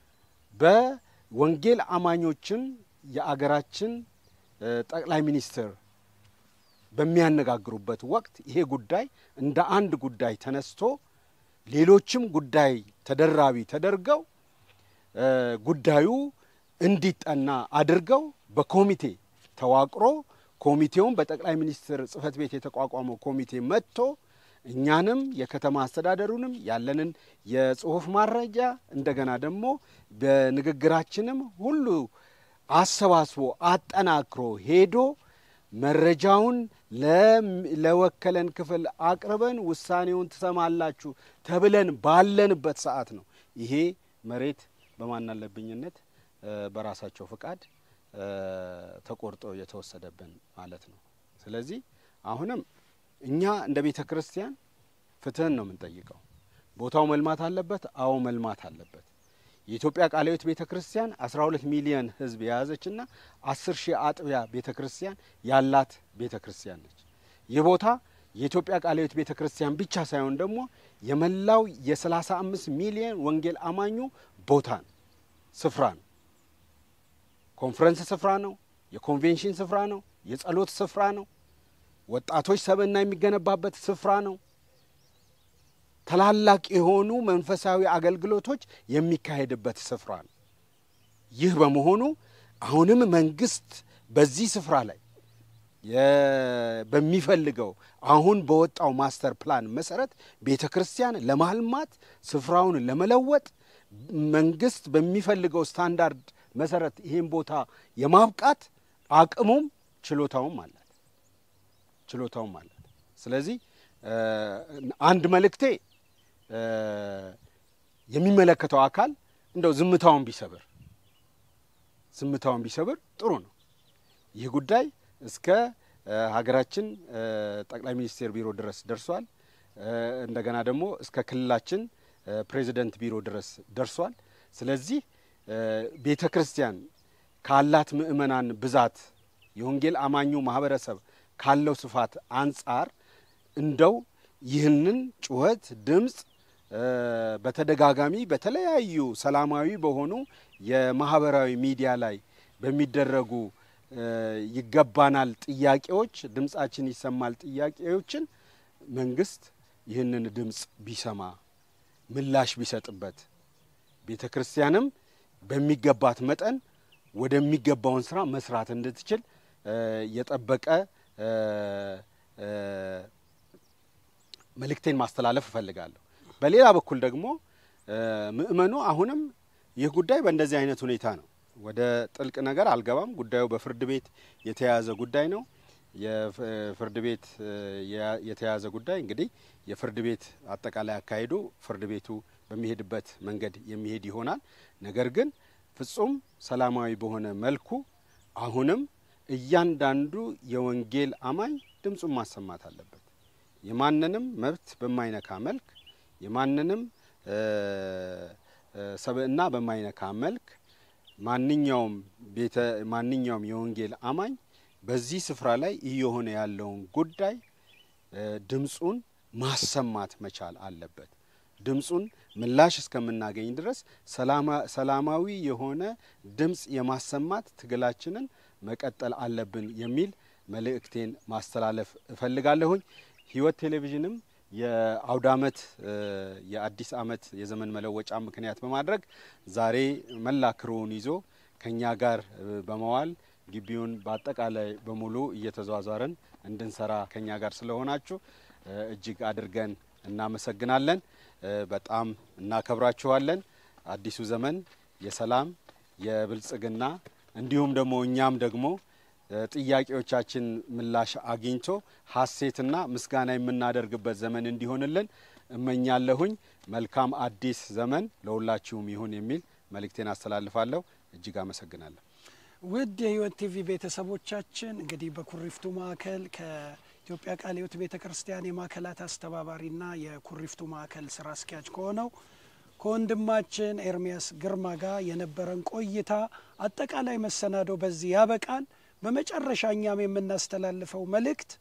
በወንጌል አማኞችን የአገራችን ጠቅላይ ሚኒስትር በሚያነጋግሩበት ወቅት ይሄ ጉዳይ እንደ አንድ ጉዳይ ተነስቶ ሌሎችም ጉዳይ ተደራቢ ተደርገው ጉዳዩ እንዲጠና አድርገው በኮሚቴ ተዋቅሮ ኮሚቴውን በጠቅላይ ሚኒስትር ጽህፈት ቤት የተቋቋመው ኮሚቴ መጥቶ እኛንም የከተማ አስተዳደሩንም ያለንን የጽሁፍ ማረጃ እንደገና ደግሞ በንግግራችንም ሁሉ አሰባስቦ አጠናክሮ ሄዶ መረጃውን ለወከለን ክፍል አቅርበን ውሳኔውን ትሰማላችሁ ተብለን ባለንበት ሰዓት ነው ይሄ መሬት በማናለብኝነት በራሳቸው ፍቃድ ተቆርጦ የተወሰደብን ማለት ነው። ስለዚህ አሁንም እኛ እንደ ቤተ ክርስቲያን ፍትህን ነው የምንጠይቀው። ቦታው መልማት አለበት። አዎ መልማት አለበት። የኢትዮጵያ ቃለ ሕይወት ቤተ ክርስቲያን 12 ሚሊዮን ሕዝብ የያዘችና 10 ሺህ አጥቢያ ቤተ ክርስቲያን ያላት ቤተ ክርስቲያን ነች። ይህ ቦታ የኢትዮጵያ ቃለ ሕይወት ቤተ ክርስቲያን ብቻ ሳይሆን ደግሞ የመላው የ35 ሚሊዮን ወንጌል አማኙ ቦታ ነው፣ ስፍራ ነው። ኮንፈረንስ ስፍራ ነው። የኮንቬንሽን ስፍራ ነው። የጸሎት ስፍራ ነው። ወጣቶች ሰብዕና የሚገነባበት ስፍራ ነው። ታላላቅ የሆኑ መንፈሳዊ አገልግሎቶች የሚካሄድበት ስፍራ ነው። ይህ በመሆኑ አሁንም መንግስት በዚህ ስፍራ ላይ የ- በሚፈልገው አሁን በወጣው ማስተር ፕላን መሰረት ቤተ ክርስቲያን ለማልማት ስፍራውን ለመለወጥ መንግስት በሚፈልገው ስታንዳርድ መሰረት ይህን ቦታ የማብቃት አቅሙም ችሎታውም አላት ችሎታውም አላት። ስለዚህ እ፣ አንድ መልእክቴ እ፣ የሚመለከተው አካል እንደው ዝምታውን ቢሰብር ዝምታውን ቢሰብር ጥሩ ነው። ይህ ጉዳይ እስከ እ፣ ሀገራችን እ፣ ጠቅላይ ሚኒስቴር ቢሮ ድረስ ደርሷል። እ፣ እንደገና ደግሞ እስከ ክልላችን እ፣ ፕሬዚደንት ቢሮ ድረስ ደርሷል። ስለዚህ ቤተ ክርስቲያን ካላት ምእመናን ብዛት የወንጌል አማኙ ማህበረሰብ ካለው ስፋት አንጻር እንደው ይህንን ጩኸት ድምፅ እ፣ በተደጋጋሚ በተለያዩ ሰላማዊ በሆኑ የማህበራዊ ሚዲያ ላይ በሚደረጉ እ፣ ይገባናል ጥያቄዎች ድምፃችን ይሰማል ጥያቄዎችን መንግስት ይህንን ድምፅ ቢሰማ ምላሽ ቢሰጥበት ቤተ ክርስቲያንም በሚገባት መጠን ወደሚገባውን ስራ መስራት እንድትችል እ፣ የጠበቀ እ፣ እ፣ መልእክቴን ማስተላለፍ እፈልጋለሁ። በሌላ በኩል ደግሞ እ፣ ምእመኑ አሁንም ይህ ጉዳይ በእንደዚህ አይነት ሁኔታ ነው። ወደ ጥልቅ ነገር አልገባም። ጉዳዩ በፍርድ ቤት የተያያዘ ጉዳይ ነው። የፍርድ ቤት እ፣ የያ- የተያያዘ ጉዳይ እንግዲህ የፍርድ ቤት አጠቃላይ አካሄዱ ፍርድ ቤቱ በሚሄድበት መንገድ የሚሄድ ይሆናል። ነገር ግን ፍጹም ሰላማዊ በሆነ መልኩ አሁንም እያንዳንዱ የወንጌል አማኝ ድምፁን ማሰማት አለበት። የማንንም መብት በማይነካ መልክ የማንንም እ፣ እ፣ ሰብዕና በማይነካ መልክ ማንኛውም ቤተ ማንኛውም የወንጌል አማኝ በዚህ ስፍራ ላይ እየሆነ ያለውን ጉዳይ እ፣ ድምፁን ማሰማት መቻል አለበት። ድምፁን ምላሽ እስከምናገኝ ድረስ ሰላማ- ሰላማዊ የሆነ ድምፅ የማሰማት ትግላችንን መቀጠል አለብን የሚል መልእክቴን ማስተላለፍ እፈልጋለሁኝ። ሕይወት ቴሌቪዥንም የአውደ ዓመት እ፣ የአዲስ ዓመት የዘመን መለወጫ ምክንያት በማድረግ ዛሬ መላ ክሩውን ይዞ ከኛ ጋር እ፣ በመዋል ግቢውን በአጠቃላይ በሙሉ እየተዟዟርን እንድንሰራ ከኛ ጋር ስለሆናችሁ እ፣ እጅግ አድርገን እናመሰግናለን። እ፣ በጣም እናከብራችኋለን። አዲሱ ዘመን የሰላም የብልጽግና እንዲሁም ደግሞ እኛም ደግሞ እ፣ ጥያቄዎቻችን ምላሽ አግኝቶ ሀሴትና ምስጋና የምናደርግበት ዘመን እንዲሆንልን እመኛለሁኝ። መልካም አዲስ ዘመን ለሁላችሁም ይሁን የሚል መልእክቴን አስተላልፋለሁ። እጅግ አመሰግናለሁ። ውድ የህይወት ቲቪ ቤተሰቦቻችን እንግዲህ በኩሪፍቱ ማዕከል ከኢትዮጵያ ቃለ ሕይወት ቤተ ክርስቲያን የማዕከላት አስተባባሪና የኩሪፍቱ ማዕከል ስራ አስኪያጅ ከሆነው ከወንድማችን ኤርሚያስ ግርማ ጋር የነበረን ቆይታ አጠቃላይ መሰናዶ በዚህ ያበቃል። በመጨረሻ እኛም የምናስተላልፈው መልእክት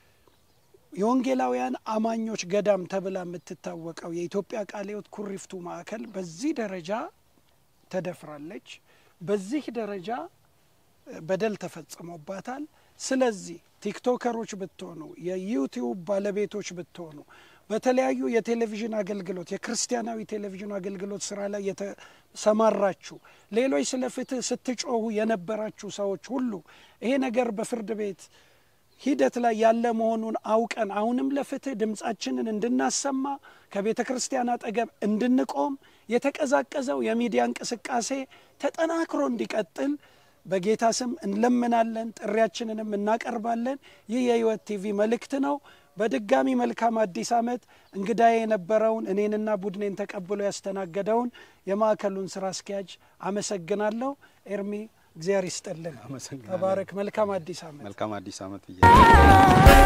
የወንጌላውያን አማኞች ገዳም ተብላ የምትታወቀው የኢትዮጵያ ቃለ ሕይወት ኩሪፍቱ ማዕከል በዚህ ደረጃ ተደፍራለች። በዚህ ደረጃ በደል ተፈጽሞባታል። ስለዚህ ቲክቶከሮች ብትሆኑ፣ የዩቲዩብ ባለቤቶች ብትሆኑ፣ በተለያዩ የቴሌቪዥን አገልግሎት የክርስቲያናዊ ቴሌቪዥን አገልግሎት ስራ ላይ የተሰማራችሁ ሌሎች ስለ ፍትህ ስትጮሁ የነበራችሁ ሰዎች ሁሉ ይሄ ነገር በፍርድ ቤት ሂደት ላይ ያለ መሆኑን አውቀን አሁንም ለፍትህ ድምፃችንን እንድናሰማ ከቤተ ክርስቲያን አጠገብ እንድንቆም የተቀዛቀዘው የሚዲያ እንቅስቃሴ ተጠናክሮ እንዲቀጥል በጌታ ስም እንለምናለን፣ ጥሪያችንንም እናቀርባለን። ይህ የህይወት ቲቪ መልእክት ነው። በድጋሚ መልካም አዲስ ዓመት። እንግዳዬ የነበረውን እኔንና ቡድኔን ተቀብሎ ያስተናገደውን የማዕከሉን ስራ አስኪያጅ አመሰግናለሁ። ኤርሚ እግዚአብሔር ይስጥልን። አመሰግናለሁ። ተባረክ። መልካም አዲስ ዓመት። መልካም አዲስ ዓመት ብዬ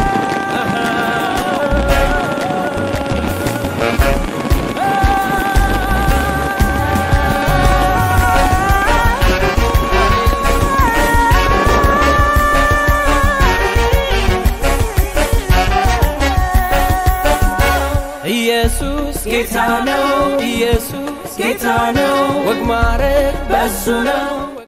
ኢየሱስ ጌታ ነው። ኢየሱስ ጌታ ነው። ወግ ማረግ በሱ ነው።